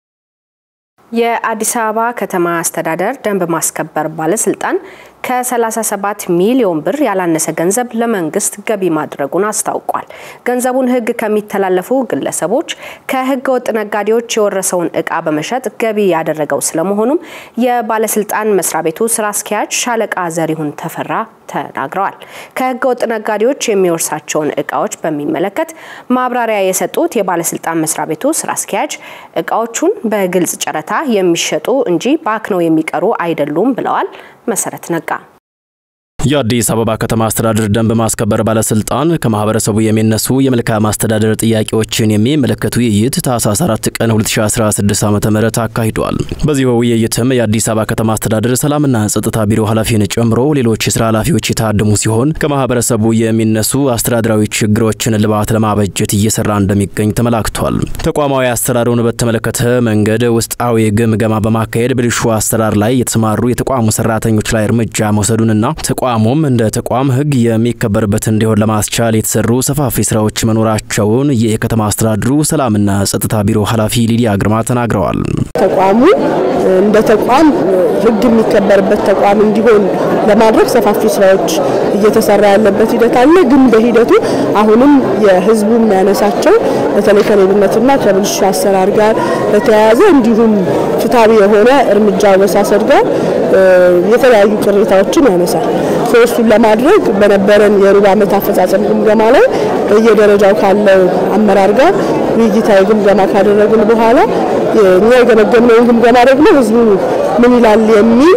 የአዲስ አበባ ከተማ አስተዳደር ደንብ ማስከበር ባለስልጣን ከ37 ሚሊዮን ብር ያላነሰ ገንዘብ ለመንግስት ገቢ ማድረጉን አስታውቋል። ገንዘቡን ሕግ ከሚተላለፉ ግለሰቦች፣ ከሕገ ወጥ ነጋዴዎች የወረሰውን እቃ በመሸጥ ገቢ ያደረገው ስለመሆኑም የባለስልጣን መስሪያ ቤቱ ስራ አስኪያጅ ሻለቃ ዘሪሁን ተፈራ ተናግረዋል። ከሕገ ወጥ ነጋዴዎች የሚወርሳቸውን እቃዎች በሚመለከት ማብራሪያ የሰጡት የባለስልጣን መስሪያ ቤቱ ስራ አስኪያጅ እቃዎቹን በግልጽ ጨረታ የሚሸጡ እንጂ ባክነው የሚቀሩ አይደሉም ብለዋል። መሰረት ነጋ የአዲስ አበባ ከተማ አስተዳደር ደንብ ማስከበር ባለስልጣን ከማህበረሰቡ የሚነሱ የመልካም አስተዳደር ጥያቄዎችን የሚመለከቱ ውይይት ታህሳስ 4 ቀን 2016 ዓ.ም አካሂዷል። በዚህ ውይይትም የአዲስ አበባ ከተማ አስተዳደር ሰላምና ጸጥታ ቢሮ ኃላፊን ጨምሮ ሌሎች የስራ ኃላፊዎች የታደሙ ሲሆን ከማህበረሰቡ የሚነሱ አስተዳደራዊ ችግሮችን ልባት ለማበጀት እየሰራ እንደሚገኝ ተመላክቷል። ተቋማዊ አሰራሩን በተመለከተ መንገድ ውስጣዊ ግምገማ በማካሄድ ብልሹ አሰራር ላይ የተሰማሩ የተቋሙ ሰራተኞች ላይ እርምጃ መውሰዱንና ተቋሙም እንደ ተቋም ሕግ የሚከበርበት እንዲሆን ለማስቻል የተሰሩ ሰፋፊ ስራዎች መኖራቸውን የከተማ አስተዳደሩ ሰላምና ጸጥታ ቢሮ ኃላፊ ሊዲያ ግርማ ተናግረዋል። ተቋሙ እንደ ተቋም ሕግ የሚከበርበት ተቋም እንዲሆን ለማድረግ ሰፋፊ ስራዎች እየተሰራ ያለበት ሂደት አለ። ግን በሂደቱ አሁንም የህዝቡ የሚያነሳቸው በተለይ ከሌብነትና ከብልሹ አሰራር ጋር በተያያዘ እንዲሁም ፍትሐዊ የሆነ እርምጃ አወሳሰድ ጋር የተለያዩ ቅሬታዎችን ያነሳል። እሱን ለማድረግ በነበረን የሩብ ዓመት አፈጻጸም ግምገማ ላይ በየደረጃው ካለው አመራር ጋር ውይይታዊ ግምገማ ካደረግን በኋላ እኛ የገመገምነውን ግምገማ ደግሞ ህዝቡ ምን ይላል የሚል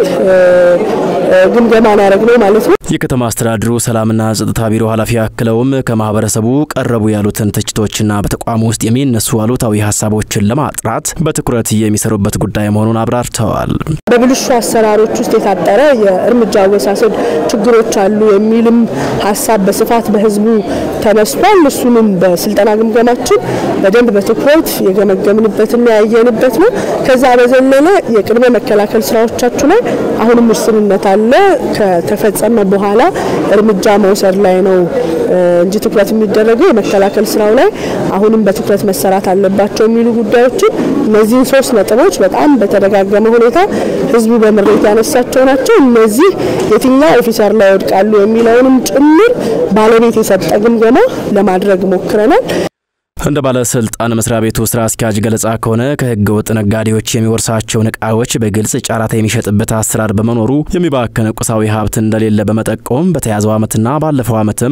ግምገማ ያደረግነው ማለት ነው። የከተማ አስተዳደሩ ሰላምና ጸጥታ ቢሮ ኃላፊ አክለውም ከማህበረሰቡ ቀረቡ ያሉትን ትችቶችና በተቋሙ ውስጥ የሚነሱ አሉታዊ ሀሳቦችን ለማጥራት በትኩረት የሚሰሩበት ጉዳይ መሆኑን አብራርተዋል። በብልሹ አሰራሮች ውስጥ የታጠረ የእርምጃ አወሳሰድ ችግሮች አሉ የሚልም ሀሳብ በስፋት በህዝቡ ተነስቷል። እሱንም በስልጠና ግምገማችን በደንብ በትኩረት የገመገምንበትና ያየንበት ነው። ከዛ በዘለለ የቅድመ መከላከል ስራዎቻችሁ ላይ አሁንም ውስንነት አለ። ከተፈጸመ በኋላ እርምጃ መውሰድ ላይ ነው እንጂ ትኩረት የሚደረገው የመከላከል ስራው ላይ አሁንም በትኩረት መሰራት አለባቸው የሚሉ ጉዳዮችን እነዚህን ሶስት ነጥቦች በጣም በተደጋገመ ሁኔታ ህዝቡ በምሬት ያነሳቸው ናቸው። እነዚህ የትኛው ኦፊሰር ላይ ይወድቃሉ የሚለውንም ጭምር ባለቤት የሰጠ ግምገማ ለማድረግ ሞክረናል። እንደ ባለስልጣን መስሪያ ቤቱ ስራ አስኪያጅ ገለጻ ከሆነ ከህገ ወጥ ነጋዴዎች የሚወርሳቸውን እቃዎች በግልጽ ጨረታ የሚሸጥበት አሰራር በመኖሩ የሚባክን ቁሳዊ ሀብት እንደሌለ በመጠቆም በተያዘው ዓመትና ባለፈው ዓመትም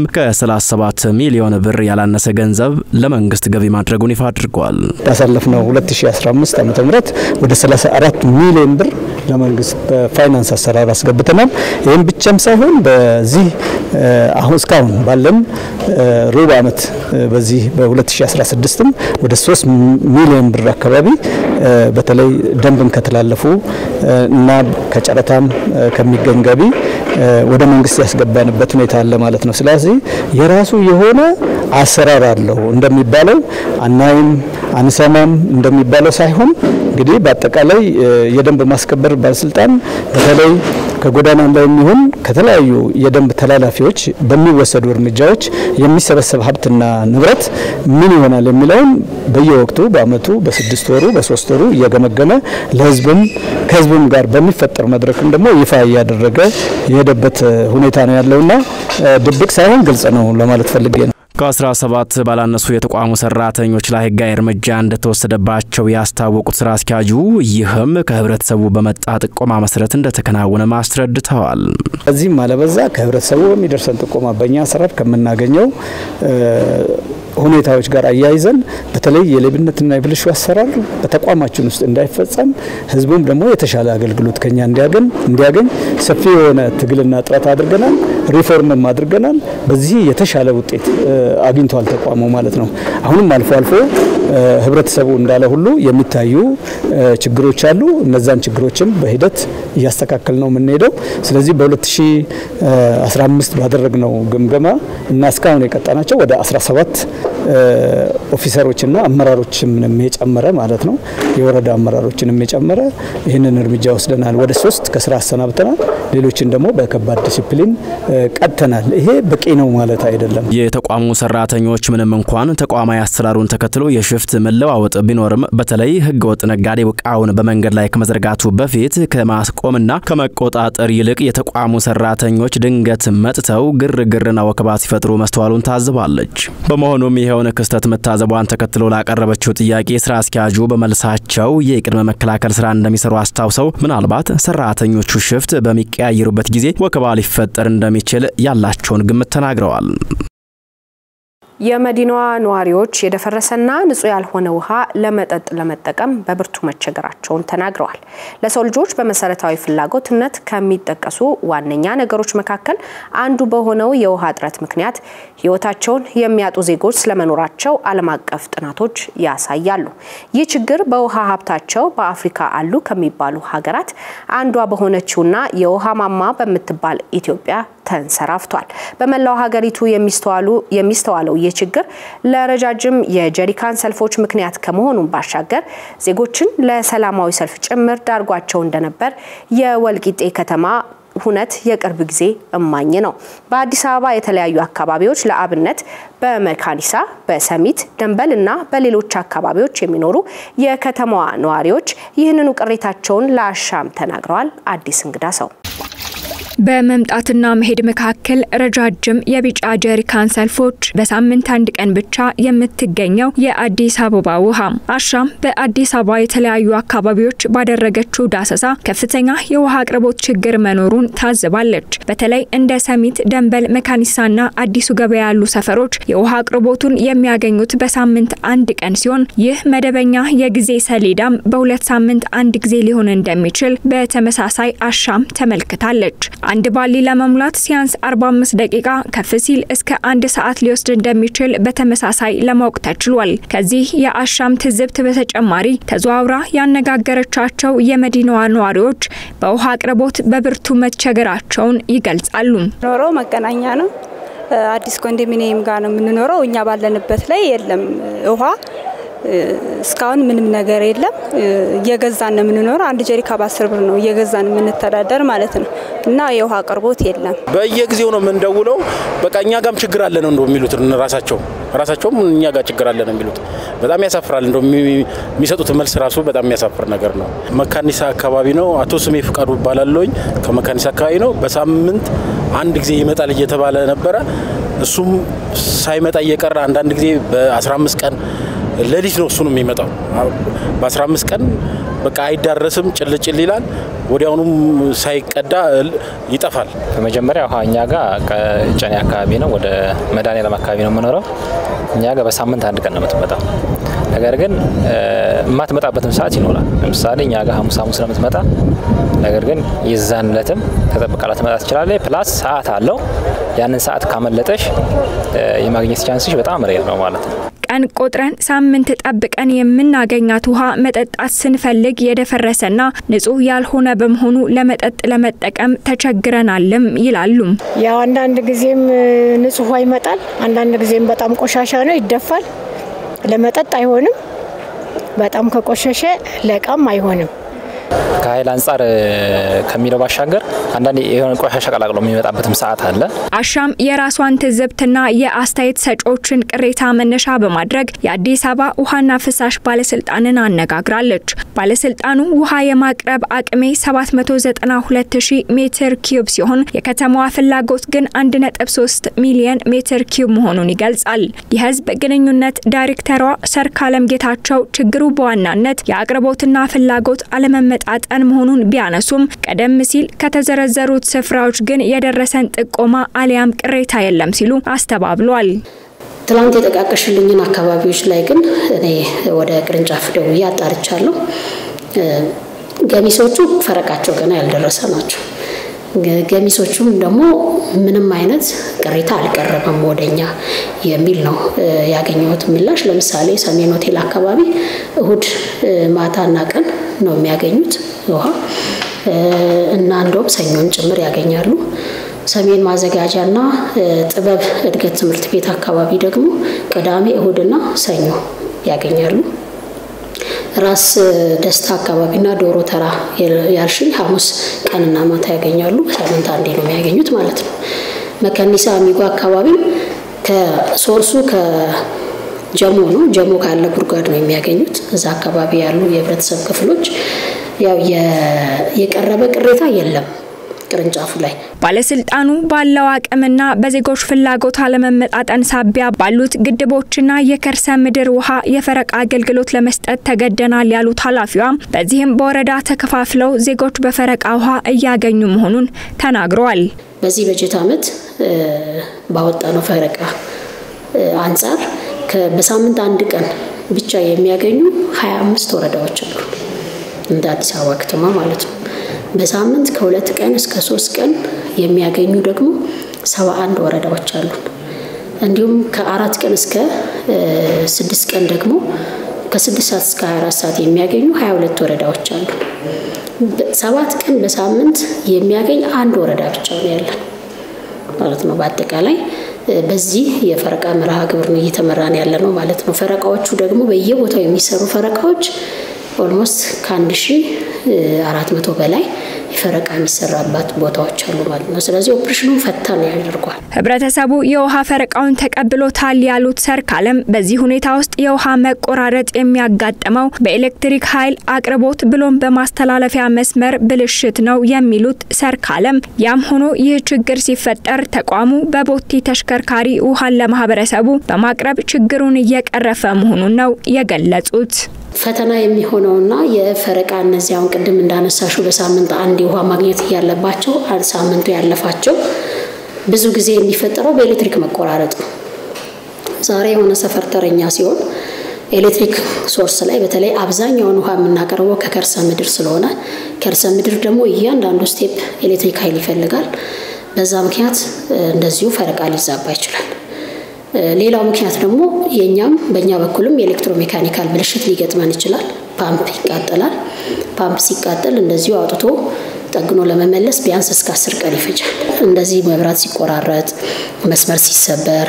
ከ37 ሚሊዮን ብር ያላነሰ ገንዘብ ለመንግስት ገቢ ማድረጉን ይፋ አድርጓል። ባሳለፍነው 2015 ዓ ም ወደ 34 ሚሊዮን ብር ለመንግስት በፋይናንስ አሰራር አስገብተናል። ይህም ብቻም ሳይሆን በዚህ አሁን እስካሁን ባለን ሩብ ዓመት በዚህ በ2016ም ወደ 3 ሚሊዮን ብር አካባቢ በተለይ ደንብን ከተላለፉ እና ከጨረታም ከሚገኝ ገቢ ወደ መንግስት ያስገባንበት ሁኔታ አለ ማለት ነው። ስለዚህ የራሱ የሆነ አሰራር አለው እንደሚባለው አናይም አንሰማም እንደሚባለው ሳይሆን እንግዲህ በአጠቃላይ የደንብ ማስከበር ባለስልጣን በተለይ ከጎዳና ላይ የሚሆን ከተለያዩ የደንብ ተላላፊዎች በሚወሰዱ እርምጃዎች የሚሰበሰብ ሀብትና ንብረት ምን ይሆናል የሚለውን በየወቅቱ በአመቱ በስድስት ወሩ በሶስት ወሩ እየገመገመ ለህዝብም ከህዝብም ጋር በሚፈጠር መድረክም ደግሞ ይፋ እያደረገ የሄደበት ሁኔታ ነው ያለውና ድብቅ ሳይሆን ግልጽ ነው ለማለት ፈልጌ ነው። ከ17 ባላነሱ የተቋሙ ሰራተኞች ላይ ህጋዊ እርምጃ እንደተወሰደባቸው ያስታወቁት ስራ አስኪያጁ ይህም ከህብረተሰቡ በመጣ ጥቆማ መሰረት እንደተከናወነ ማስረድተዋል። እዚህም አለበዛ ከህብረተሰቡ በሚደርሰን ጥቆማ በእኛ አሰራር ከምናገኘው ሁኔታዎች ጋር አያይዘን በተለይ የሌብነትና የብልሹ አሰራር በተቋማችን ውስጥ እንዳይፈጸም ህዝቡም ደግሞ የተሻለ አገልግሎት ከኛ እንዲያገኝ እንዲያገኝ ሰፊ የሆነ ትግልና ጥረት አድርገናል። ሪፎርምም አድርገናል። በዚህ የተሻለ ውጤት አግኝቷል ተቋሙ ማለት ነው። አሁንም አልፎ አልፎ ህብረተሰቡ እንዳለ ሁሉ የሚታዩ ችግሮች አሉ። እነዛን ችግሮችም በሂደት እያስተካከል ነው የምንሄደው። ስለዚህ በ2015 ባደረግነው ግምገማ እና እስካሁን የቀጣናቸው ወደ 17 ኦፊሰሮችና አመራሮችንም የጨመረ ማለት ነው የወረዳ አመራሮችንም የጨመረ ይህንን እርምጃ ወስደናል። ወደ ሶስት ከስራ አሰናብተናል። ሌሎችን ደግሞ በከባድ ዲሲፕሊን ቀጥተናል። ይሄ በቂ ነው ማለት አይደለም። የተቋሙ ሰራተኞች ምንም እንኳን ተቋማዊ አሰራሩን ተከትሎ የሽፍት መለዋወጥ ቢኖርም በተለይ ህገወጥ ነጋዴ እቃውን በመንገድ ላይ ከመዘርጋቱ በፊት ከማስቆምና ከመቆጣጠር ይልቅ የተቋሙ ሰራተኞች ድንገት መጥተው ግርግርና ወከባ ሲፈጥሩ መስተዋሉን ታዝባለች። በመሆኑም ይኸውን ክስተት መታዘቧን ተከትሎ ላቀረበችው ጥያቄ ስራ አስኪያጁ በመልሳቸው የቅድመ መከላከል ስራ እንደሚሰሩ አስታውሰው ምናልባት ሰራተኞቹ ሽፍት በሚቀያየሩበት ጊዜ ወከባ ሊፈጠር እንደሚችል ያላቸውን ግምት ተናግረዋል። የመዲናዋ ነዋሪዎች የደፈረሰና ንጹህ ያልሆነ ውሃ ለመጠጥ ለመጠቀም በብርቱ መቸገራቸውን ተናግረዋል። ለሰው ልጆች በመሰረታዊ ፍላጎትነት ከሚጠቀሱ ዋነኛ ነገሮች መካከል አንዱ በሆነው የውሃ እጥረት ምክንያት ሕይወታቸውን የሚያጡ ዜጎች ስለመኖራቸው ዓለም አቀፍ ጥናቶች ያሳያሉ። ይህ ችግር በውሃ ሀብታቸው በአፍሪካ አሉ ከሚባሉ ሀገራት አንዷ በሆነችውና የውሃ ማማ በምትባል ኢትዮጵያ ተንሰራፍቷል። በመላው ሀገሪቱ የሚስተዋለው ይህ ችግር ለረጃጅም የጀሪካን ሰልፎች ምክንያት ከመሆኑን ባሻገር ዜጎችን ለሰላማዊ ሰልፍ ጭምር ዳርጓቸው እንደነበር የወልቂጤ ከተማ ሁነት የቅርብ ጊዜ እማኝ ነው። በአዲስ አበባ የተለያዩ አካባቢዎች ለአብነት በመካኒሳ፣ በሰሚት፣ ደንበል እና በሌሎች አካባቢዎች የሚኖሩ የከተማዋ ነዋሪዎች ይህንኑ ቅሬታቸውን ለአሻም ተናግረዋል። አዲስ እንግዳ ሰው በመምጣትና መሄድ መካከል ረጃጅም የቢጫ ጀሪካን ሰልፎች በሳምንት አንድ ቀን ብቻ የምትገኘው የአዲስ አበባ ውሃ አሻም በአዲስ አበባ የተለያዩ አካባቢዎች ባደረገችው ዳሰሳ ከፍተኛ የውሃ አቅርቦት ችግር መኖሩን ታዝባለች። በተለይ እንደ ሰሚት፣ ደንበል፣ መካኒሳና አዲሱ ገበያ ያሉ ሰፈሮች የውሃ አቅርቦቱን የሚያገኙት በሳምንት አንድ ቀን ሲሆን ይህ መደበኛ የጊዜ ሰሌዳም በሁለት ሳምንት አንድ ጊዜ ሊሆን እንደሚችል በተመሳሳይ አሻም ተመልክታለች። አንድ ባሊ ለመሙላት ሲያንስ 45 ደቂቃ ከፍ ሲል እስከ አንድ ሰዓት ሊወስድ እንደሚችል በተመሳሳይ ለማወቅ ተችሏል። ከዚህ የአሻም ትዝብት በተጨማሪ ተዘዋውራ ያነጋገረቻቸው የመዲናዋ ነዋሪዎች በውሃ አቅርቦት በብርቱ መቸገራቸውን ይገልጻሉ። ኖሮ መገናኛ ነው። አዲስ ኮንዶሚኒየም ጋር ነው የምንኖረው። እኛ ባለንበት ላይ የለም ውሃ እስካሁን ምንም ነገር የለም። እየገዛን ነው የምንኖረው። አንድ ጀሪካ በአስር ብር ነው እየገዛን የምንተዳደር ማለት ነው እና የውሃ አቅርቦት የለም። በየጊዜው ነው የምንደውለው። በቃ እኛ ጋም ችግር አለ ነው እንደው የሚሉት ራሳቸው ራሳቸውም እኛ ጋር ችግር አለ ነው የሚሉት። በጣም ያሳፍራል። እንደው የሚሰጡት መልስ ራሱ በጣም የሚያሳፍር ነገር ነው። መካኒሳ አካባቢ ነው። አቶ ስሜ ፍቃዱ እባላለሁኝ ከመካኒሳ አካባቢ ነው። በሳምንት አንድ ጊዜ ይመጣል እየተባለ ነበረ። እሱም ሳይመጣ እየቀረ አንዳንድ ጊዜ በ15 ቀን ሌሊት ነው እሱ ነው የሚመጣው። በ15 ቀን በቃ አይዳረስም፣ ጭልጭል ይላል። ወዲያውኑም ሳይቀዳ ይጠፋል። በመጀመሪያ ውሃ እኛ ጋር ከጨኔ አካባቢ ነው፣ ወደ መድኃኔዓለም አካባቢ ነው የምኖረው። እኛ ጋር በሳምንት አንድ ቀን ነው የምትመጣው። ነገር ግን የማትመጣበትም ሰዓት ይኖራል። ለምሳሌ እኛ ጋር ሐሙስ ሐሙስ ነው የምትመጣ። ነገር ግን የዛን ዕለትም ተጠብቃ ላትመጣ ትችላለች። ፕላስ ሰዓት አለው። ያንን ሰዓት ካመለጠሽ የማግኘት ቻንስሽ በጣም ሬር ነው ማለት ነው። ቀን ቆጥረን ሳምንት ጠብቀን የምናገኛት ውሃ መጠጣት ስንፈልግ የደፈረሰና ንጹህ ያልሆነ በመሆኑ ለመጠጥ ለመጠቀም ተቸግረናልም ይላሉ። ያው አንዳንድ ጊዜም ንጹህ ውሃ ይመጣል፣ አንዳንድ ጊዜም በጣም ቆሻሻ ነው ይደፋል። ለመጠጥ አይሆንም። በጣም ከቆሸሸ ለእቃም አይሆንም። ከኃይል አንጻር ከሚለው ባሻገር አንዳንድ የሆነ ቆሻሻ ቀላቅሎ የሚመጣበትም ሰዓት አለ። አሻም የራሷን ትዝብትና የአስተያየት ሰጪዎችን ቅሬታ መነሻ በማድረግ የአዲስ አበባ ውሃና ፍሳሽ ባለስልጣንን አነጋግራለች። ባለስልጣኑ ውሃ የማቅረብ አቅሜ 792 ሺህ ሜትር ኪዩብ ሲሆን የከተማዋ ፍላጎት ግን 1.3 ሚሊዮን ሜትር ኪዩብ መሆኑን ይገልጻል። የህዝብ ግንኙነት ዳይሬክተሯ ሰርካለም ጌታቸው ችግሩ በዋናነት የአቅርቦትና ፍላጎት አለመመጣጠን መሆኑን ቢያነሱም ቀደም ሲል ከተዘረዘሩት ስፍራዎች ግን የደረሰን ጥቆማ አሊያም ቅሬታ የለም ሲሉ አስተባብሏል። ትላንት የጠቃቀሽልኝን አካባቢዎች ላይ ግን እኔ ወደ ቅርንጫፍ ደውዬ አጣርቻለሁ። ገሚሶቹ ፈረቃቸው ገና ያልደረሰ ናቸው። ገሚሶቹም ደግሞ ምንም አይነት ቅሬታ አልቀረበም ወደኛ የሚል ነው ያገኘሁት ምላሽ። ለምሳሌ ሰሜን ሆቴል አካባቢ እሁድ ማታና ቀን ነው የሚያገኙት ውሃ እና እንደውም ሰኞን ጭምር ያገኛሉ። ሰሜን ማዘጋጃና ጥበብ እድገት ትምህርት ቤት አካባቢ ደግሞ ቅዳሜ፣ እሁድና ሰኞ ያገኛሉ። ራስ ደስታ አካባቢና ዶሮ ተራ ያልሽኝ ሐሙስ ቀንና ማታ ያገኛሉ። ሳምንት አንዴ ነው የሚያገኙት ማለት ነው። መከኒሳ አሚጎ አካባቢም ከሶርሱ ከጀሞ ነው። ጀሞ ካለ ጉድጓድ ነው የሚያገኙት። እዛ አካባቢ ያሉ የህብረተሰብ ክፍሎች ያው የቀረበ ቅሬታ የለም ቅርንጫፉ ላይ ባለስልጣኑ ባለው አቅምና በዜጎች ፍላጎት አለመመጣጠን ሳቢያ ባሉት ግድቦችና የከርሰ ምድር ውሃ የፈረቃ አገልግሎት ለመስጠት ተገደናል ያሉት ኃላፊዋ በዚህም በወረዳ ተከፋፍለው ዜጎች በፈረቃ ውሃ እያገኙ መሆኑን ተናግረዋል። በዚህ በጀት ዓመት ባወጣነው ፈረቃ አንጻር በሳምንት አንድ ቀን ብቻ የሚያገኙ 25 ወረዳዎች አሉ እንደ አዲስ አበባ ከተማ ማለት ነው። በሳምንት ከሁለት ቀን እስከ ሶስት ቀን የሚያገኙ ደግሞ ሰባ አንድ ወረዳዎች አሉ። እንዲሁም ከአራት ቀን እስከ ስድስት ቀን ደግሞ ከስድስት ሰዓት እስከ 24 ሰዓት የሚያገኙ 22 ወረዳዎች አሉ። ሰባት ቀን በሳምንት የሚያገኝ አንድ ወረዳ ብቻ ነው ያለን ማለት ነው። በአጠቃላይ በዚህ የፈረቃ መርሃ ግብር ነው እየተመራን ያለ ነው ማለት ነው። ፈረቃዎቹ ደግሞ በየቦታው የሚሰሩ ፈረቃዎች ኦልሞስት ከአንድ ሺ አራት መቶ በላይ የፈረቃ የሚሰራባት ቦታዎች አሉ ማለት ነው። ስለዚህ ኦፕሬሽኑን ፈታን ያደርጓል። ህብረተሰቡ የውሃ ፈረቃውን ተቀብሎታል ያሉት ሰርካለም በዚህ ሁኔታ ውስጥ የውሃ መቆራረጥ የሚያጋጥመው በኤሌክትሪክ ኃይል አቅርቦት ብሎም በማስተላለፊያ መስመር ብልሽት ነው የሚሉት ሰርካለም፣ ያም ሆኖ ይህ ችግር ሲፈጠር ተቋሙ በቦቲ ተሽከርካሪ ውሃን ለማህበረሰቡ በማቅረብ ችግሩን እየቀረፈ መሆኑን ነው የገለጹት። ፈተና የሚሆነውና የፈረቃ እነዚህ አሁን ቅድም እንዳነሳሹ በሳምንት አንድ የውሃ ማግኘት እያለባቸው ሳምንቱ ያለፋቸው ብዙ ጊዜ የሚፈጠረው በኤሌክትሪክ መቆራረጥ ነው። ዛሬ የሆነ ሰፈር ተረኛ ሲሆን ኤሌክትሪክ ሶርስ ላይ በተለይ አብዛኛውን ውሃ የምናቀርበው ከከርሰ ምድር ስለሆነ ከርሰ ምድር ደግሞ እያንዳንዱ ስቴፕ ኤሌክትሪክ ኃይል ይፈልጋል። በዛ ምክንያት እንደዚሁ ፈረቃ ሊዛባ ይችላል። ሌላው ምክንያት ደግሞ የኛም በእኛ በኩልም የኤሌክትሮሜካኒካል ብልሽት ሊገጥመን ይችላል። ፓምፕ ይቃጠላል። ፓምፕ ሲቃጠል እንደዚሁ አውጥቶ ጠግኖ ለመመለስ ቢያንስ እስከ አስር ቀን ይፈጃል። እንደዚህ መብራት ሲቆራረጥ፣ መስመር ሲሰበር፣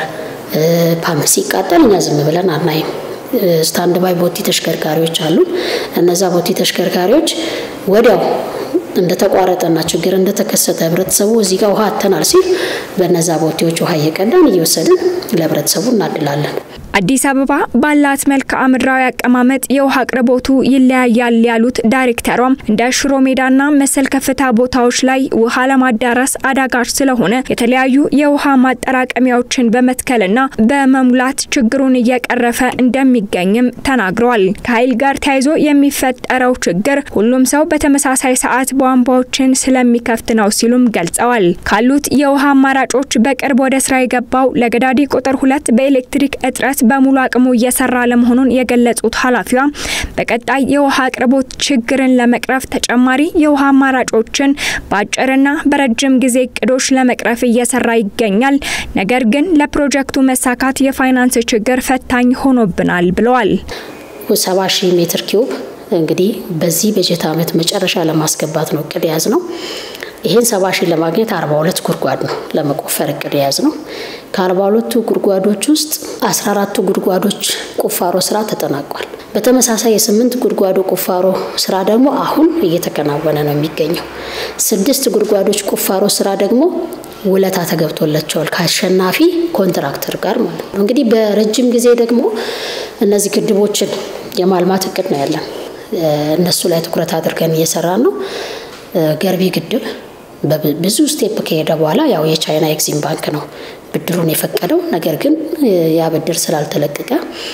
ፓምፕ ሲቃጠል እኛ ዝም ብለን አናይም። ስታንድ ባይ ቦቲ ተሽከርካሪዎች አሉ። እነዛ ቦቲ ተሽከርካሪዎች ወዲያው እንደተቋረጠና ችግር እንደተከሰተ ህብረተሰቡ እዚህ ጋር ውሃ አተናል ሲል በነዛ ቦቴዎች ውሃ እየቀዳን እየወሰድን ለህብረተሰቡ እናድላለን። አዲስ አበባ ባላት መልክዓ ምድራዊ አቀማመጥ የውሃ አቅርቦቱ ይለያያል ያሉት ዳይሬክተሯም እንደ ሽሮ ሜዳና መሰል ከፍታ ቦታዎች ላይ ውሃ ለማዳረስ አዳጋች ስለሆነ የተለያዩ የውሃ ማጠራቀሚያዎችን በመትከልና በመሙላት ችግሩን እየቀረፈ እንደሚገኝም ተናግረዋል። ከኃይል ጋር ተያይዞ የሚፈጠረው ችግር ሁሉም ሰው በተመሳሳይ ሰዓት ቧንቧዎችን ስለሚከፍት ነው ሲሉም ገልጸዋል። ካሉት የውሃ አማራጮች በቅርብ ወደ ስራ የገባው ለገዳዲ ቁጥር ሁለት በኤሌክትሪክ እጥረት በሙሉ አቅሙ እየሰራ ለመሆኑን የገለጹት ኃላፊዋ በቀጣይ የውሃ አቅርቦት ችግርን ለመቅረፍ ተጨማሪ የውሃ አማራጮችን በአጭርና በረጅም ጊዜ እቅዶች ለመቅረፍ እየሰራ ይገኛል። ነገር ግን ለፕሮጀክቱ መሳካት የፋይናንስ ችግር ፈታኝ ሆኖብናል ብለዋል። ሰባ ሺህ ሜትር ኪዩብ እንግዲህ በዚህ በጀት ዓመት መጨረሻ ለማስገባት ነው እቅድ የያዝ ነው። ይህን ሰባ ሺህ ለማግኘት አርባ ሁለት ጉድጓድ ነው ለመቆፈር እቅድ የያዝ ነው። ከአርባ ሁለቱ ጉድጓዶች ውስጥ አስራ አራቱ ጉድጓዶች ቁፋሮ ስራ ተጠናቋል። በተመሳሳይ የስምንት ጉድጓዶ ቁፋሮ ስራ ደግሞ አሁን እየተከናወነ ነው የሚገኘው። ስድስት ጉድጓዶች ቁፋሮ ስራ ደግሞ ውለታ ተገብቶላቸዋል ከአሸናፊ ኮንትራክተር ጋር ማለት ነው። እንግዲህ በረጅም ጊዜ ደግሞ እነዚህ ግድቦችን የማልማት እቅድ ነው ያለን። እነሱ ላይ ትኩረት አድርገን እየሰራን ነው። ገርቢ ግድብ ብዙ ስቴፕ ከሄደ በኋላ ያው የቻይና ኤግዚም ባንክ ነው ብድሩን የፈቀደው። ነገር ግን ያ ብድር ስላልተለቀቀ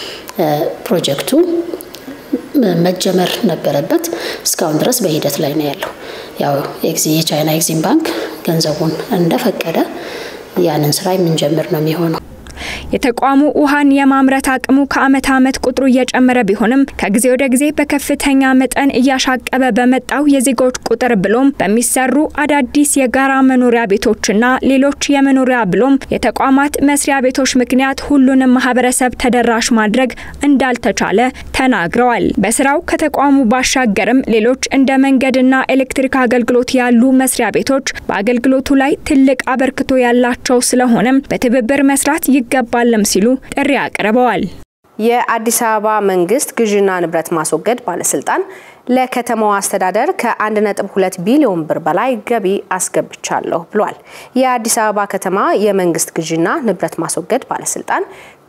ፕሮጀክቱ መጀመር ነበረበት። እስካሁን ድረስ በሂደት ላይ ነው ያለው። ያው የቻይና ኤግዚም ባንክ ገንዘቡን እንደፈቀደ ያንን ስራ የምንጀምር ነው የሚሆነው። የተቋሙ ውሃን የማምረት አቅሙ ከአመት አመት ቁጥሩ እየጨመረ ቢሆንም ከጊዜ ወደ ጊዜ በከፍተኛ መጠን እያሻቀበ በመጣው የዜጎች ቁጥር ብሎም በሚሰሩ አዳዲስ የጋራ መኖሪያ ቤቶችና ሌሎች የመኖሪያ ብሎም የተቋማት መስሪያ ቤቶች ምክንያት ሁሉንም ማህበረሰብ ተደራሽ ማድረግ እንዳልተቻለ ተናግረዋል። በስራው ከተቋሙ ባሻገርም ሌሎች እንደ መንገድና ኤሌክትሪክ አገልግሎት ያሉ መስሪያ ቤቶች በአገልግሎቱ ላይ ትልቅ አበርክቶ ያላቸው ስለሆነም በትብብር መስራት ይገባልም ሲሉ ጥሪ አቅርበዋል። የአዲስ አበባ መንግስት ግዥና ንብረት ማስወገድ ባለስልጣን ለከተማዋ አስተዳደር ከ1.2 ቢሊዮን ብር በላይ ገቢ አስገብቻለሁ ብሏል። የአዲስ አበባ ከተማ የመንግስት ግዥና ንብረት ማስወገድ ባለስልጣን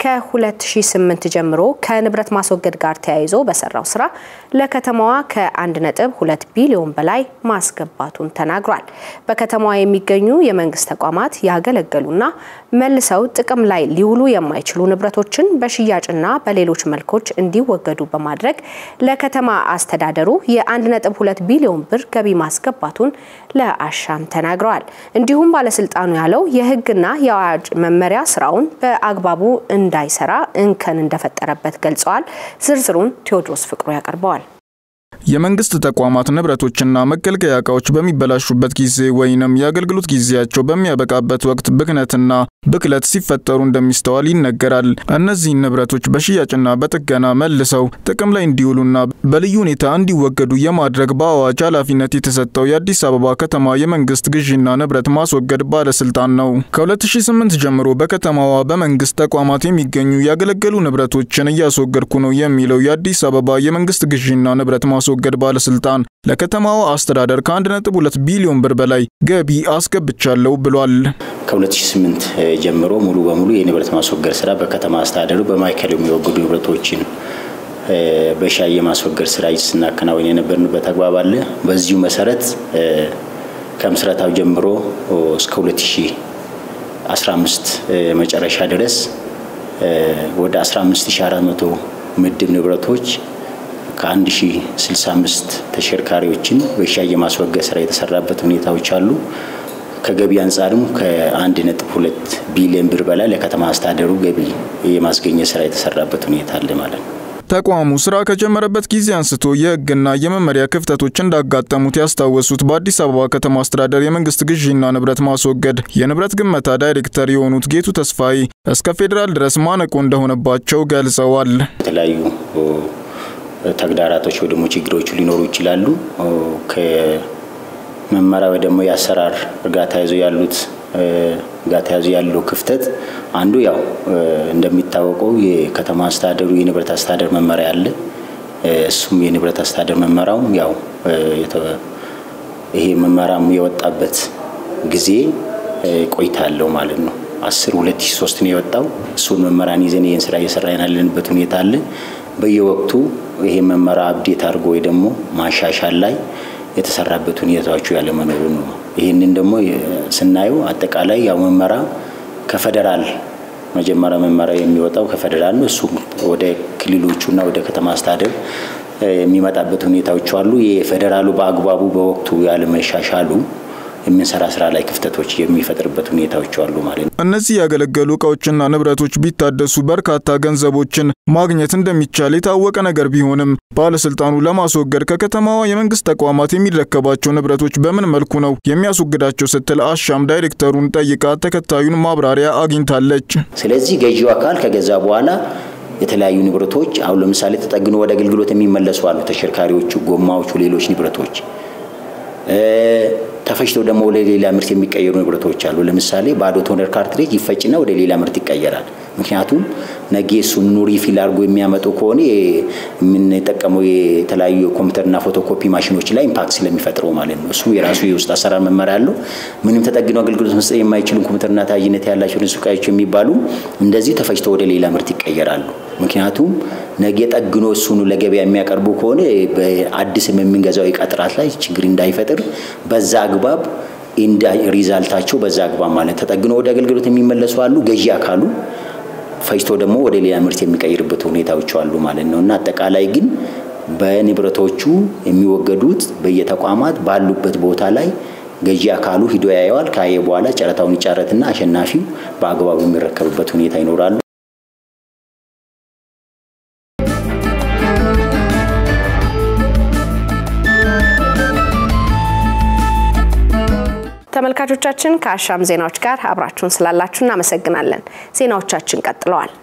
ከ2008 ጀምሮ ከንብረት ማስወገድ ጋር ተያይዞ በሰራው ስራ ለከተማዋ ከ1.2 ቢሊዮን በላይ ማስገባቱን ተናግሯል። በከተማዋ የሚገኙ የመንግስት ተቋማት ያገለገሉና መልሰው ጥቅም ላይ ሊውሉ የማይችሉ ንብረቶችን በሽያጭና በሌሎች መልኮች እንዲወገዱ በማድረግ ለከተማ አስተዳደሩ የ1.2 ቢሊዮን ብር ገቢ ማስገባቱን ለአሻም ተናግረዋል። እንዲሁም ባለስልጣኑ ያለው የህግና የአዋጅ መመሪያ ስራውን በአግባቡ እንዳይሰራ እንከን እንደፈጠረበት ገልጸዋል። ዝርዝሩን ቴዎድሮስ ፍቅሩ ያቀርበዋል። የመንግስት ተቋማት ንብረቶችና መገልገያ እቃዎች በሚበላሹበት ጊዜ ወይንም የአገልግሎት ጊዜያቸው በሚያበቃበት ወቅት ብክነትና ብክለት ሲፈጠሩ እንደሚስተዋል ይነገራል። እነዚህን ንብረቶች በሽያጭና በጥገና መልሰው ጥቅም ላይ እንዲውሉና በልዩ ሁኔታ እንዲወገዱ የማድረግ በአዋጅ ኃላፊነት የተሰጠው የአዲስ አበባ ከተማ የመንግስት ግዢና ንብረት ማስወገድ ባለስልጣን ነው። ከ2008 ጀምሮ በከተማዋ በመንግስት ተቋማት የሚገኙ ያገለገሉ ንብረቶችን እያስወገድኩ ነው የሚለው የአዲስ አበባ የመንግስት ግዢና ንብረት ማስወገድ ማስወገድ ባለስልጣን ለከተማዋ አስተዳደር ከ1.2 ቢሊዮን ብር በላይ ገቢ አስገብቻለሁ ብሏል። ከ2008 ጀምሮ ሙሉ በሙሉ የንብረት ማስወገድ ስራ በከተማ አስተዳደሩ በማዕከል የሚወገዱ ንብረቶችን በሻይ የማስወገድ ስራ ስናከናወን የነበርንበት አግባብ አለ። በዚሁ መሰረት ከምስረታው ጀምሮ እስከ 2015 መጨረሻ ድረስ ወደ 15400 ምድብ ንብረቶች ከ1065 ተሽከርካሪዎችን በሻይ የማስወገድ ስራ የተሰራበት ሁኔታዎች አሉ። ከገቢ አንጻርም ከ1.2 ቢሊዮን ብር በላይ ለከተማ አስተዳደሩ ገቢ የማስገኘት ስራ የተሰራበት ሁኔታ አለ ማለት ነው። ተቋሙ ስራ ከጀመረበት ጊዜ አንስቶ የሕግና የመመሪያ ክፍተቶች እንዳጋጠሙት ያስታወሱት በአዲስ አበባ ከተማ አስተዳደር የመንግስት ግዢና ንብረት ማስወገድ የንብረት ግመታ ዳይሬክተር የሆኑት ጌቱ ተስፋዬ እስከ ፌዴራል ድረስ ማነቆ እንደሆነባቸው ገልጸዋል። የተለያዩ ተግዳራቶች ወይ ደግሞ ችግሮቹ ሊኖሩ ይችላሉ። ከመመሪያ ወይ ደግሞ የአሰራር ጋር ተያይዞ ያሉት ጋር ተያይዞ ያለው ክፍተት አንዱ ያው እንደሚታወቀው የከተማ አስተዳደሩ የንብረት አስተዳደር መመሪያ አለ። እሱም የንብረት አስተዳደር መመሪያውም ያው ይሄ መመሪያም የወጣበት ጊዜ ቆይታ አለው ማለት ነው። አስር ሁለት ሺ ሶስት ነው የወጣው። እሱን መመሪያን ይዘን ይህን ስራ እየሰራን ያለንበት ሁኔታ አለ። በየወቅቱ ይሄ መመሪያ አብዴት አድርጎ ወይ ደግሞ ማሻሻል ላይ የተሰራበት ሁኔታዎቹ ያለመኖሩ ነው። ይህንን ደግሞ ስናየው አጠቃላይ ያው መመሪያ ከፌደራል መጀመሪያ መመሪያ የሚወጣው ከፌደራል ነው። እሱም ወደ ክልሎቹና ወደ ከተማ አስተዳደር የሚመጣበት ሁኔታዎች አሉ። የፌዴራሉ በአግባቡ በወቅቱ ያለመሻሻሉ የምንሰራ ስራ ላይ ክፍተቶች የሚፈጥርበት ሁኔታዎች አሉ ማለት ነው። እነዚህ ያገለገሉ እቃዎችና ንብረቶች ቢታደሱ በርካታ ገንዘቦችን ማግኘት እንደሚቻል የታወቀ ነገር ቢሆንም ባለስልጣኑ ለማስወገድ ከከተማዋ የመንግስት ተቋማት የሚረከባቸው ንብረቶች በምን መልኩ ነው የሚያስወግዳቸው ስትል አሻም ዳይሬክተሩን ጠይቃ ተከታዩን ማብራሪያ አግኝታለች። ስለዚህ ገዢው አካል ከገዛ በኋላ የተለያዩ ንብረቶች አሁን ለምሳሌ ተጠግኖ ወደ አገልግሎት የሚመለሱ አሉ። ተሽከርካሪዎቹ፣ ጎማዎቹ፣ ሌሎች ንብረቶች ተፈጭተው ደግሞ ወደ ሌላ ምርት የሚቀየሩ ንብረቶች አሉ። ለምሳሌ ባዶ ቶነር ካርትሬጅ ይፈጭና ወደ ሌላ ምርት ይቀየራል። ምክንያቱም ነገ እሱን ሪፊል አድርጎ የሚያመጡ ከሆነ የምንጠቀመው የተለያዩ የኮምፒውተርና ፎቶኮፒ ማሽኖች ላይ ኢምፓክት ስለሚፈጥረው ማለት ነው። እሱ የራሱ የውስጥ አሰራር መመሪያ አለው። ምንም ተጠግኖ አገልግሎት መስጠት የማይችሉ ኮምፒውተርና ተያያዥነት ያላቸው ንሱቃዮች የሚባሉ እንደዚህ ተፈጭተው ወደ ሌላ ምርት ይቀየራሉ። ምክንያቱም ነገ ጠግኖ እሱኑ ለገበያ የሚያቀርቡ ከሆነ በአዲስም የምንገዛው እቃ ጥራት ላይ ችግር እንዳይፈጥር በዛ አግባብ እንዳ ሪዛልታቸው በዛ አግባብ ማለት ተጠግኖ ወደ አገልግሎት የሚመለሱ አሉ። ገዢ አካሉ ፈጅቶ ደግሞ ወደ ሌላ ምርት የሚቀይርበት ሁኔታዎች አሉ ማለት ነው እና አጠቃላይ ግን በንብረቶቹ የሚወገዱት በየተቋማት ባሉበት ቦታ ላይ ገዢ አካሉ ሂዶ ያየዋል። ካየ በኋላ ጨረታውን ይጫረትና አሸናፊው በአግባቡ የሚረከብበት ሁኔታ ይኖራሉ። ተመልካቾቻችን ከአሻም ዜናዎች ጋር አብራችሁን ስላላችሁ እናመሰግናለን። ዜናዎቻችን ቀጥለዋል።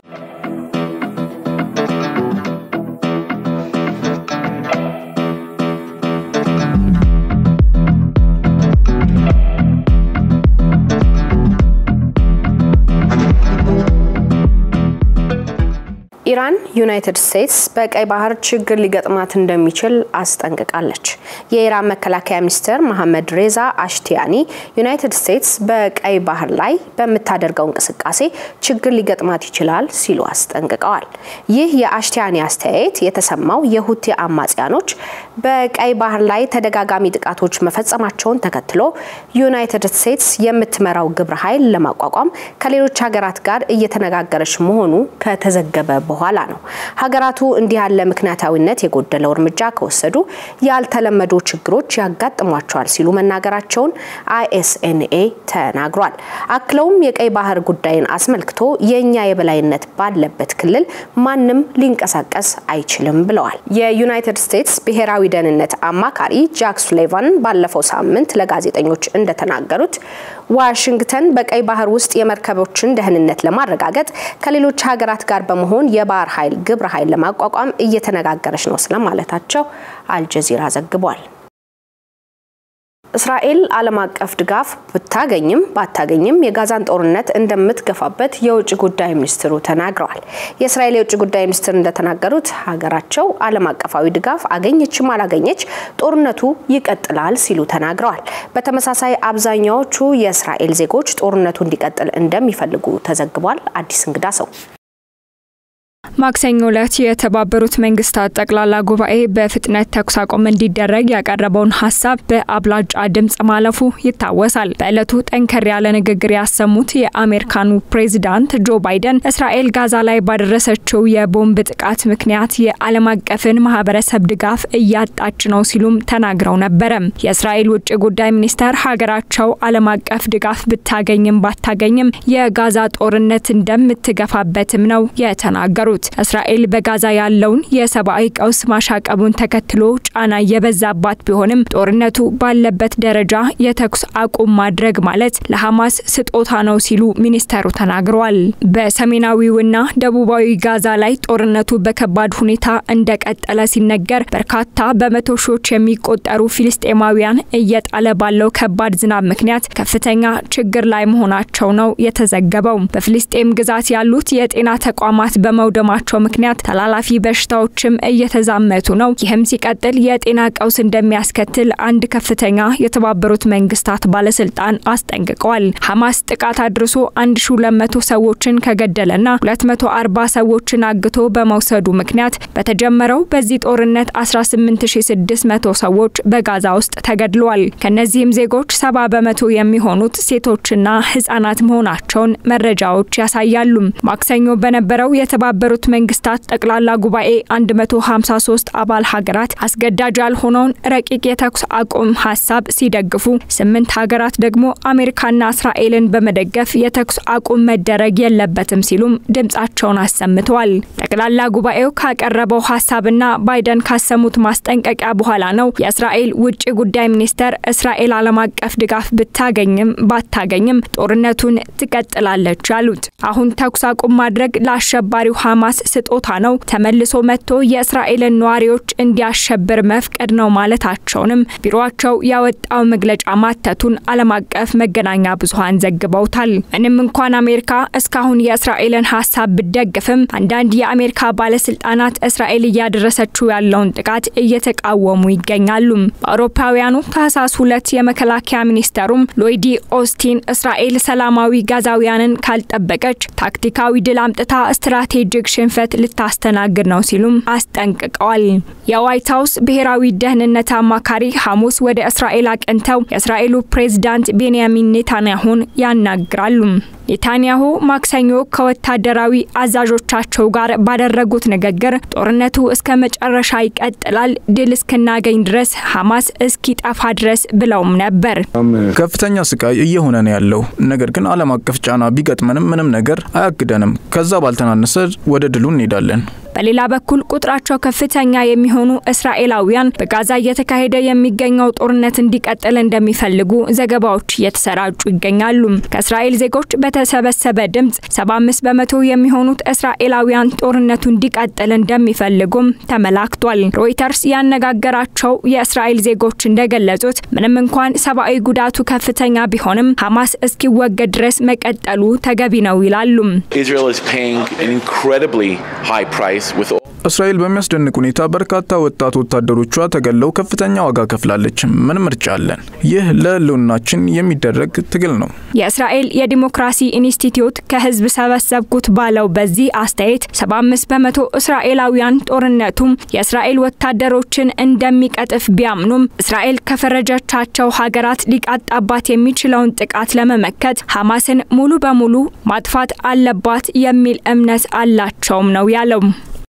ኢራን ዩናይትድ ስቴትስ በቀይ ባህር ችግር ሊገጥማት እንደሚችል አስጠንቅቃለች። የኢራን መከላከያ ሚኒስትር መሐመድ ሬዛ አሽቲያኒ ዩናይትድ ስቴትስ በቀይ ባህር ላይ በምታደርገው እንቅስቃሴ ችግር ሊገጥማት ይችላል ሲሉ አስጠንቅቀዋል። ይህ የአሽቲያኒ አስተያየት የተሰማው የሁቲ አማጽያኖች በቀይ ባህር ላይ ተደጋጋሚ ጥቃቶች መፈጸማቸውን ተከትሎ ዩናይትድ ስቴትስ የምትመራው ግብረ ኃይል ለማቋቋም ከሌሎች ሀገራት ጋር እየተነጋገረች መሆኑ ከተዘገበ በኋላ ነው። ሀገራቱ እንዲህ ያለ ምክንያታዊነት የጎደለው እርምጃ ከወሰዱ ያልተለመዱ ችግሮች ያጋጥሟቸዋል ሲሉ መናገራቸውን አይኤስኤንኤ ተናግሯል። አክለውም የቀይ ባህር ጉዳይን አስመልክቶ የእኛ የበላይነት ባለበት ክልል ማንም ሊንቀሳቀስ አይችልም ብለዋል። የዩናይትድ ስቴትስ ብሔራዊ ደህንነት አማካሪ ጃክ ሱሌቫን ባለፈው ሳምንት ለጋዜጠኞች እንደተናገሩት ዋሽንግተን በቀይ ባህር ውስጥ የመርከቦችን ደህንነት ለማረጋገጥ ከሌሎች ሀገራት ጋር በመሆን የባህር ኃይል ግብረ ኃይል ለማቋቋም እየተነጋገረች ነው ስለማለታቸው አልጀዚራ ዘግቧል። እስራኤል ዓለም አቀፍ ድጋፍ ብታገኝም ባታገኝም የጋዛን ጦርነት እንደምትገፋበት የውጭ ጉዳይ ሚኒስትሩ ተናግረዋል። የእስራኤል የውጭ ጉዳይ ሚኒስትር እንደተናገሩት ሀገራቸው ዓለም አቀፋዊ ድጋፍ አገኘችም አላገኘች ጦርነቱ ይቀጥላል ሲሉ ተናግረዋል። በተመሳሳይ አብዛኛዎቹ የእስራኤል ዜጎች ጦርነቱ እንዲቀጥል እንደሚፈልጉ ተዘግቧል። አዲስ እንግዳ ሰው ማክሰኞ ዕለት የተባበሩት መንግስታት ጠቅላላ ጉባኤ በፍጥነት ተኩስ አቁም እንዲደረግ ያቀረበውን ሀሳብ በአብላጫ ድምጽ ማለፉ ይታወሳል። በዕለቱ ጠንከር ያለ ንግግር ያሰሙት የአሜሪካኑ ፕሬዚዳንት ጆ ባይደን እስራኤል ጋዛ ላይ ባደረሰችው የቦምብ ጥቃት ምክንያት የዓለም አቀፍን ማህበረሰብ ድጋፍ እያጣች ነው ሲሉም ተናግረው ነበረ። የእስራኤል ውጭ ጉዳይ ሚኒስተር ሀገራቸው ዓለም አቀፍ ድጋፍ ብታገኝም ባታገኝም የጋዛ ጦርነት እንደምትገፋበትም ነው የተናገሩት። እስራኤል በጋዛ ያለውን የሰብአዊ ቀውስ ማሻቀቡን ተከትሎ ጫና የበዛባት ቢሆንም ጦርነቱ ባለበት ደረጃ የተኩስ አቁም ማድረግ ማለት ለሐማስ ስጦታ ነው ሲሉ ሚኒስተሩ ተናግረዋል። በሰሜናዊውና ደቡባዊ ጋዛ ላይ ጦርነቱ በከባድ ሁኔታ እንደቀጠለ ሲነገር በርካታ በመቶ ሺዎች የሚቆጠሩ ፊልስጤማውያን እየጣለ ባለው ከባድ ዝናብ ምክንያት ከፍተኛ ችግር ላይ መሆናቸው ነው የተዘገበው። በፊልስጤም ግዛት ያሉት የጤና ተቋማት በመውደማ ማቸው ምክንያት ተላላፊ በሽታዎችም እየተዛመቱ ነው። ይህም ሲቀጥል የጤና ቀውስ እንደሚያስከትል አንድ ከፍተኛ የተባበሩት መንግስታት ባለስልጣን አስጠንቅቀዋል። ሐማስ ጥቃት አድርሶ 1200 ሰዎችን ከገደለና 240 ሰዎችን አግቶ በመውሰዱ ምክንያት በተጀመረው በዚህ ጦርነት 18600 ሰዎች በጋዛ ውስጥ ተገድለዋል። ከነዚህም ዜጎች 70 በመቶ የሚሆኑት ሴቶችና ህጻናት መሆናቸውን መረጃዎች ያሳያሉ። ማክሰኞ በነበረው የተባበሩት መንግስታት ጠቅላላ ጉባኤ 153 አባል ሀገራት አስገዳጅ ያልሆነውን ረቂቅ የተኩስ አቁም ሀሳብ ሲደግፉ፣ ስምንት ሀገራት ደግሞ አሜሪካና እስራኤልን በመደገፍ የተኩስ አቁም መደረግ የለበትም ሲሉም ድምጻቸውን አሰምተዋል። ጠቅላላ ጉባኤው ካቀረበው ሀሳብና ባይደን ካሰሙት ማስጠንቀቂያ በኋላ ነው የእስራኤል ውጭ ጉዳይ ሚኒስተር እስራኤል ዓለም አቀፍ ድጋፍ ብታገኝም ባታገኝም ጦርነቱን ትቀጥላለች ያሉት። አሁን ተኩስ አቁም ማድረግ ለአሸባሪው ሐማስ ስጦታ ነው፣ ተመልሶ መጥቶ የእስራኤልን ነዋሪዎች እንዲያሸብር መፍቀድ ነው ማለታቸውንም ቢሮቸው ያወጣው መግለጫ ማተቱን ዓለም አቀፍ መገናኛ ብዙኃን ዘግበውታል። ምንም እንኳን አሜሪካ እስካሁን የእስራኤልን ሀሳብ ብደግፍም አንዳንድ የአሜሪካ ባለስልጣናት እስራኤል እያደረሰችው ያለውን ጥቃት እየተቃወሙ ይገኛሉ። በአውሮፓውያኑ ታህሳስ ሁለት የመከላከያ ሚኒስተሩም ሎይዲ ኦስቲን እስራኤል ሰላማዊ ጋዛውያንን ካልጠበቀች ታክቲካዊ ድል አምጥታ ስትራቴጂክ ሽንፈት ልታስተናግድ ነው ሲሉም አስጠንቅቀዋል። የዋይት ሀውስ ብሔራዊ ደህንነት አማካሪ ሐሙስ ወደ እስራኤል አቅንተው የእስራኤሉ ፕሬዝዳንት ቤንያሚን ኔታንያሁን ያናግራሉ። ኔታንያሁ ማክሰኞ ከወታደራዊ አዛዦቻቸው ጋር ባደረጉት ንግግር ጦርነቱ እስከ መጨረሻ ይቀጥላል፣ ድል እስክናገኝ ድረስ ሐማስ እስኪጠፋ ድረስ ብለውም ነበር። ከፍተኛ ስቃይ እየሆነ ነው ያለው። ነገር ግን ዓለም አቀፍ ጫና ቢገጥመንም ምንም ነገር አያግደንም። ከዛ ባልተናነሰ ወደ ድሉ እንሄዳለን። በሌላ በኩል ቁጥራቸው ከፍተኛ የሚሆኑ እስራኤላውያን በጋዛ እየተካሄደ የሚገኘው ጦርነት እንዲቀጥል እንደሚፈልጉ ዘገባዎች እየተሰራጩ ይገኛሉ። ከእስራኤል ዜጎች በተሰበሰበ ድምጽ 75 በመቶ የሚሆኑት እስራኤላውያን ጦርነቱ እንዲቀጥል እንደሚፈልጉም ተመላክቷል። ሮይተርስ ያነጋገራቸው የእስራኤል ዜጎች እንደገለጹት ምንም እንኳን ሰብአዊ ጉዳቱ ከፍተኛ ቢሆንም ሐማስ እስኪወገድ ድረስ መቀጠሉ ተገቢ ነው ይላሉ። እስራኤል በሚያስደንቅ ሁኔታ በርካታ ወጣት ወታደሮቿ ተገለው ከፍተኛ ዋጋ ከፍላለች። ምን ምርጫ አለን? ይህ ለህልውናችን የሚደረግ ትግል ነው። የእስራኤል የዲሞክራሲ ኢንስቲትዩት ከህዝብ ሰበሰብኩት ባለው በዚህ አስተያየት 75 በመቶ እስራኤላውያን ጦርነቱም የእስራኤል ወታደሮችን እንደሚቀጥፍ ቢያምኑም እስራኤል ከፈረጀቻቸው ሀገራት ሊቃጣባት የሚችለውን ጥቃት ለመመከት ሐማስን ሙሉ በሙሉ ማጥፋት አለባት የሚል እምነት አላቸውም ነው ያለው።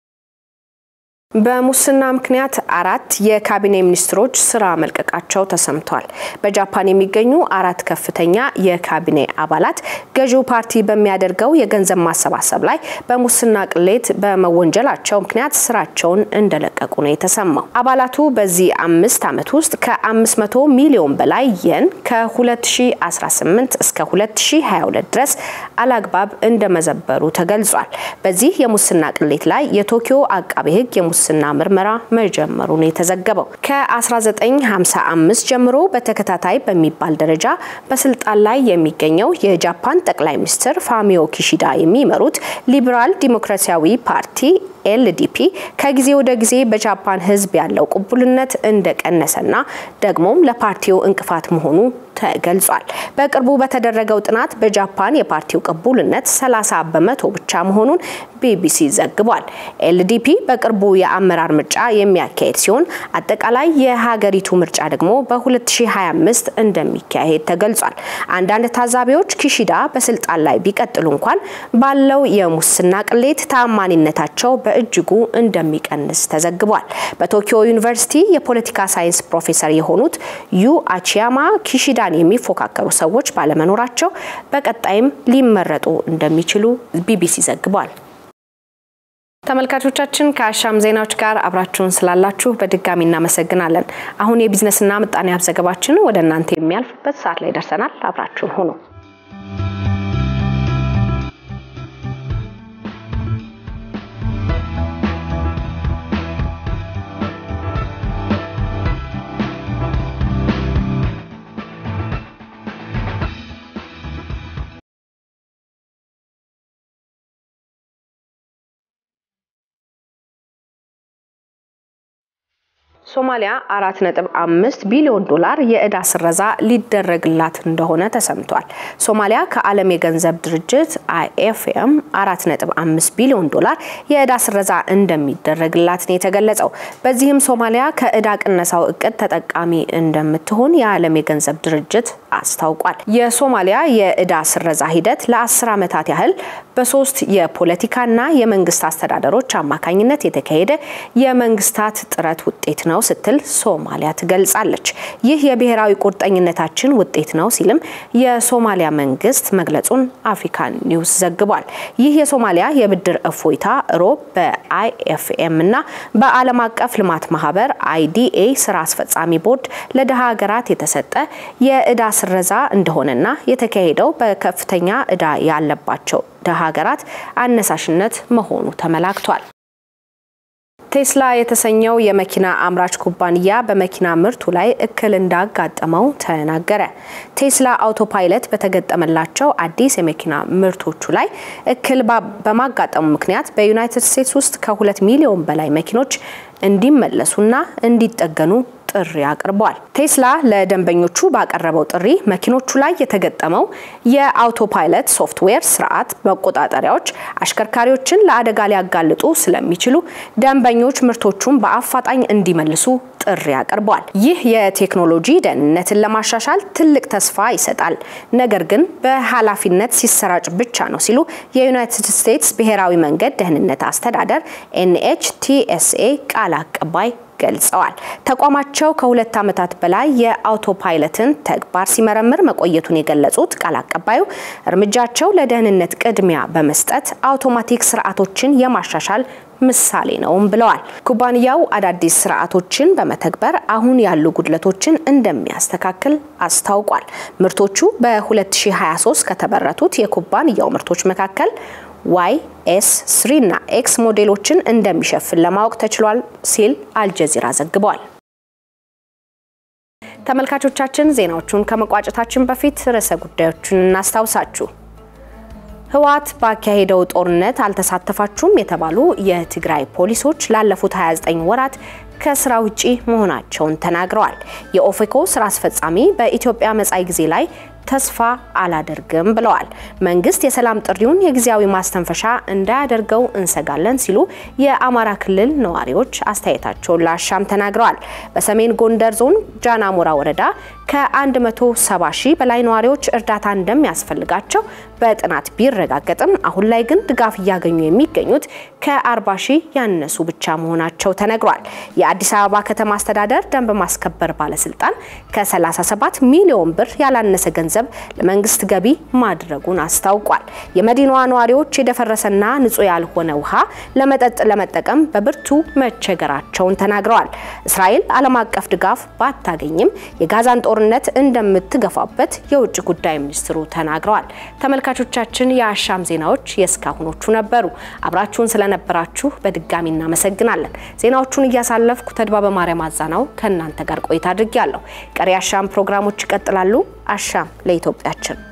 በሙስና ምክንያት አራት የካቢኔ ሚኒስትሮች ስራ መልቀቃቸው ተሰምቷል። በጃፓን የሚገኙ አራት ከፍተኛ የካቢኔ አባላት ገዢው ፓርቲ በሚያደርገው የገንዘብ ማሰባሰብ ላይ በሙስና ቅሌት በመወንጀላቸው ምክንያት ስራቸውን እንደለቀቁ ነው የተሰማው። አባላቱ በዚህ አምስት ዓመት ውስጥ ከ500 ሚሊዮን በላይ የን ከ2018 እስከ 2022 ድረስ አላግባብ እንደመዘበሩ ተገልጿል። በዚህ የሙስና ቅሌት ላይ የቶኪዮ አቃቤ ሕግ የሙስና ምርመራ መጀመሩን የተዘገበው ከ1955 ጀምሮ በተከታታይ በሚባል ደረጃ በስልጣን ላይ የሚገኘው የጃፓን ጠቅላይ ሚኒስትር ፋሚዮ ኪሺዳ የሚመሩት ሊበራል ዲሞክራሲያዊ ፓርቲ ኤልዲፒ ከጊዜ ወደ ጊዜ በጃፓን ሕዝብ ያለው ቅቡልነት እንደቀነሰና ደግሞም ለፓርቲው እንቅፋት መሆኑ ተገልጿል። በቅርቡ በተደረገው ጥናት በጃፓን የፓርቲው ቅቡልነት 30 በመቶ ብቻ መሆኑን ቢቢሲ ዘግቧል። ኤልዲፒ በቅርቡ የአመራር ምርጫ የሚያካሄድ ሲሆን አጠቃላይ የሀገሪቱ ምርጫ ደግሞ በ2025 እንደሚካሄድ ተገልጿል። አንዳንድ ታዛቢዎች ኪሺዳ በስልጣን ላይ ቢቀጥሉ እንኳን ባለው የሙስና ቅሌት ተአማኒነታቸው በእጅጉ እንደሚቀንስ ተዘግቧል። በቶኪዮ ዩኒቨርሲቲ የፖለቲካ ሳይንስ ፕሮፌሰር የሆኑት ዩ አቺያማ ኪሺዳን የሚፎካከሩ ሰዎች ባለመኖራቸው በቀጣይም ሊመረጡ እንደሚችሉ ቢቢሲ ዘግቧል። ተመልካቾቻችን ከአሻም ዜናዎች ጋር አብራችሁን ስላላችሁ በድጋሚ እናመሰግናለን። አሁን የቢዝነስና ምጣኔ ሀብት ዘገባችን ወደ እናንተ የሚያልፍበት ሰዓት ላይ ደርሰናል። አብራችሁን ሁኑ። ሶማሊያ አራት ነጥብ አምስት ቢሊዮን ዶላር የእዳ ስረዛ ሊደረግላት እንደሆነ ተሰምቷል። ሶማሊያ ከዓለም የገንዘብ ድርጅት አይኤፍኤም አራት ነጥብ አምስት ቢሊዮን ዶላር የእዳ ስረዛ እንደሚደረግላት ነው የተገለጸው። በዚህም ሶማሊያ ከእዳ ቅነሳው እቅድ ተጠቃሚ እንደምትሆን የዓለም የገንዘብ ድርጅት አስታውቋል። የሶማሊያ የእዳ ስረዛ ሂደት ለአስር ዓመታት ያህል በሶስት የፖለቲካና የመንግስት አስተዳደሮች አማካኝነት የተካሄደ የመንግስታት ጥረት ውጤት ነው ስትል ሶማሊያ ትገልጻለች። ይህ የብሔራዊ ቁርጠኝነታችን ውጤት ነው ሲልም የሶማሊያ መንግስት መግለጹን አፍሪካን ኒውስ ዘግቧል። ይህ የሶማሊያ የብድር እፎይታ ሮብ በአይኤፍኤም እና በዓለም አቀፍ ልማት ማህበር አይዲኤ ስራ አስፈጻሚ ቦርድ ለድሃ ሀገራት የተሰጠ የእዳ ስረዛ እንደሆነና የተካሄደው በከፍተኛ እዳ ያለባቸው ድሃ ሀገራት አነሳሽነት መሆኑ ተመላክቷል። ቴስላ የተሰኘው የመኪና አምራች ኩባንያ በመኪና ምርቱ ላይ እክል እንዳጋጠመው ተናገረ። ቴስላ አውቶፓይለት በተገጠመላቸው አዲስ የመኪና ምርቶቹ ላይ እክል በማጋጠሙ ምክንያት በዩናይትድ ስቴትስ ውስጥ ከሁለት ሚሊዮን በላይ መኪኖች እንዲመለሱና እንዲጠገኑ ጥሪ አቅርበዋል። ቴስላ ለደንበኞቹ ባቀረበው ጥሪ መኪኖቹ ላይ የተገጠመው የአውቶፓይለት ሶፍትዌር ስርዓት መቆጣጠሪያዎች አሽከርካሪዎችን ለአደጋ ሊያጋልጡ ስለሚችሉ ደንበኞች ምርቶቹን በአፋጣኝ እንዲመልሱ ጥሪ አቅርበዋል። ይህ የቴክኖሎጂ ደህንነትን ለማሻሻል ትልቅ ተስፋ ይሰጣል፣ ነገር ግን በኃላፊነት ሲሰራጭ ብቻ ነው ሲሉ የዩናይትድ ስቴትስ ብሔራዊ መንገድ ደህንነት አስተዳደር ኤንኤችቲኤስኤ ቃል አቀባይ ገልጸዋል። ተቋማቸው ከሁለት ዓመታት በላይ የአውቶፓይለትን ተግባር ሲመረምር መቆየቱን የገለጹት ቃል አቀባዩ እርምጃቸው ለደህንነት ቅድሚያ በመስጠት አውቶማቲክ ስርዓቶችን የማሻሻል ምሳሌ ነውም ብለዋል። ኩባንያው አዳዲስ ስርዓቶችን በመተግበር አሁን ያሉ ጉድለቶችን እንደሚያስተካክል አስታውቋል። ምርቶቹ በ2023 ከተመረቱት የኩባንያው ምርቶች መካከል ዋይ ኤስ ስሪ እና ኤክስ ሞዴሎችን እንደሚሸፍን ለማወቅ ተችሏል ሲል አልጀዚራ ዘግቧል። ተመልካቾቻችን ዜናዎቹን ከመቋጨታችን በፊት ርዕሰ ጉዳዮቹን እናስታውሳችሁ። ህወሓት ባካሄደው ጦርነት አልተሳተፋችሁም የተባሉ የትግራይ ፖሊሶች ላለፉት 29 ወራት ከስራ ውጪ መሆናቸውን ተናግረዋል። የኦፌኮ ስራ አስፈጻሚ በኢትዮጵያ መጻኢ ጊዜ ላይ ተስፋ አላደርግም ብለዋል። መንግስት የሰላም ጥሪውን የጊዜያዊ ማስተንፈሻ እንዳያደርገው እንሰጋለን ሲሉ የአማራ ክልል ነዋሪዎች አስተያየታቸውን ለአሻም ተናግረዋል። በሰሜን ጎንደር ዞን ጃናሞራ ወረዳ ከ170 ሺህ በላይ ነዋሪዎች እርዳታ እንደሚያስፈልጋቸው በጥናት ቢረጋገጥም አሁን ላይ ግን ድጋፍ እያገኙ የሚገኙት ከ40 ሺህ ያነሱ ብቻ መሆናቸው ተነግሯል። የአዲስ አበባ ከተማ አስተዳደር ደንብ ማስከበር ባለስልጣን ከ37 ሚሊዮን ብር ያላነሰ ገንዘብ ለመንግስት ገቢ ማድረጉን አስታውቋል። የመዲናዋ ነዋሪዎች የደፈረሰና ንጹህ ያልሆነ ውሃ ለመጠጥ ለመጠቀም በብርቱ መቸገራቸውን ተናግረዋል። እስራኤል ዓለም አቀፍ ድጋፍ ባታገኝም የጋዛን ጦርነት እንደምትገፋበት የውጭ ጉዳይ ሚኒስትሩ ተናግረዋል። ተመልካቾቻችን የአሻም ዜናዎች የእስካሁኖቹ ነበሩ። አብራችሁን ስለነበራችሁ በድጋሚ እናመሰግናለን። ዜናዎቹን እያሳለፍኩ ተድባ በማርያም አዛናው ከእናንተ ጋር ቆይታ አድርጌያለሁ። ቀሪ አሻም ፕሮግራሞች ይቀጥላሉ። አሻም ለኢትዮጵያችን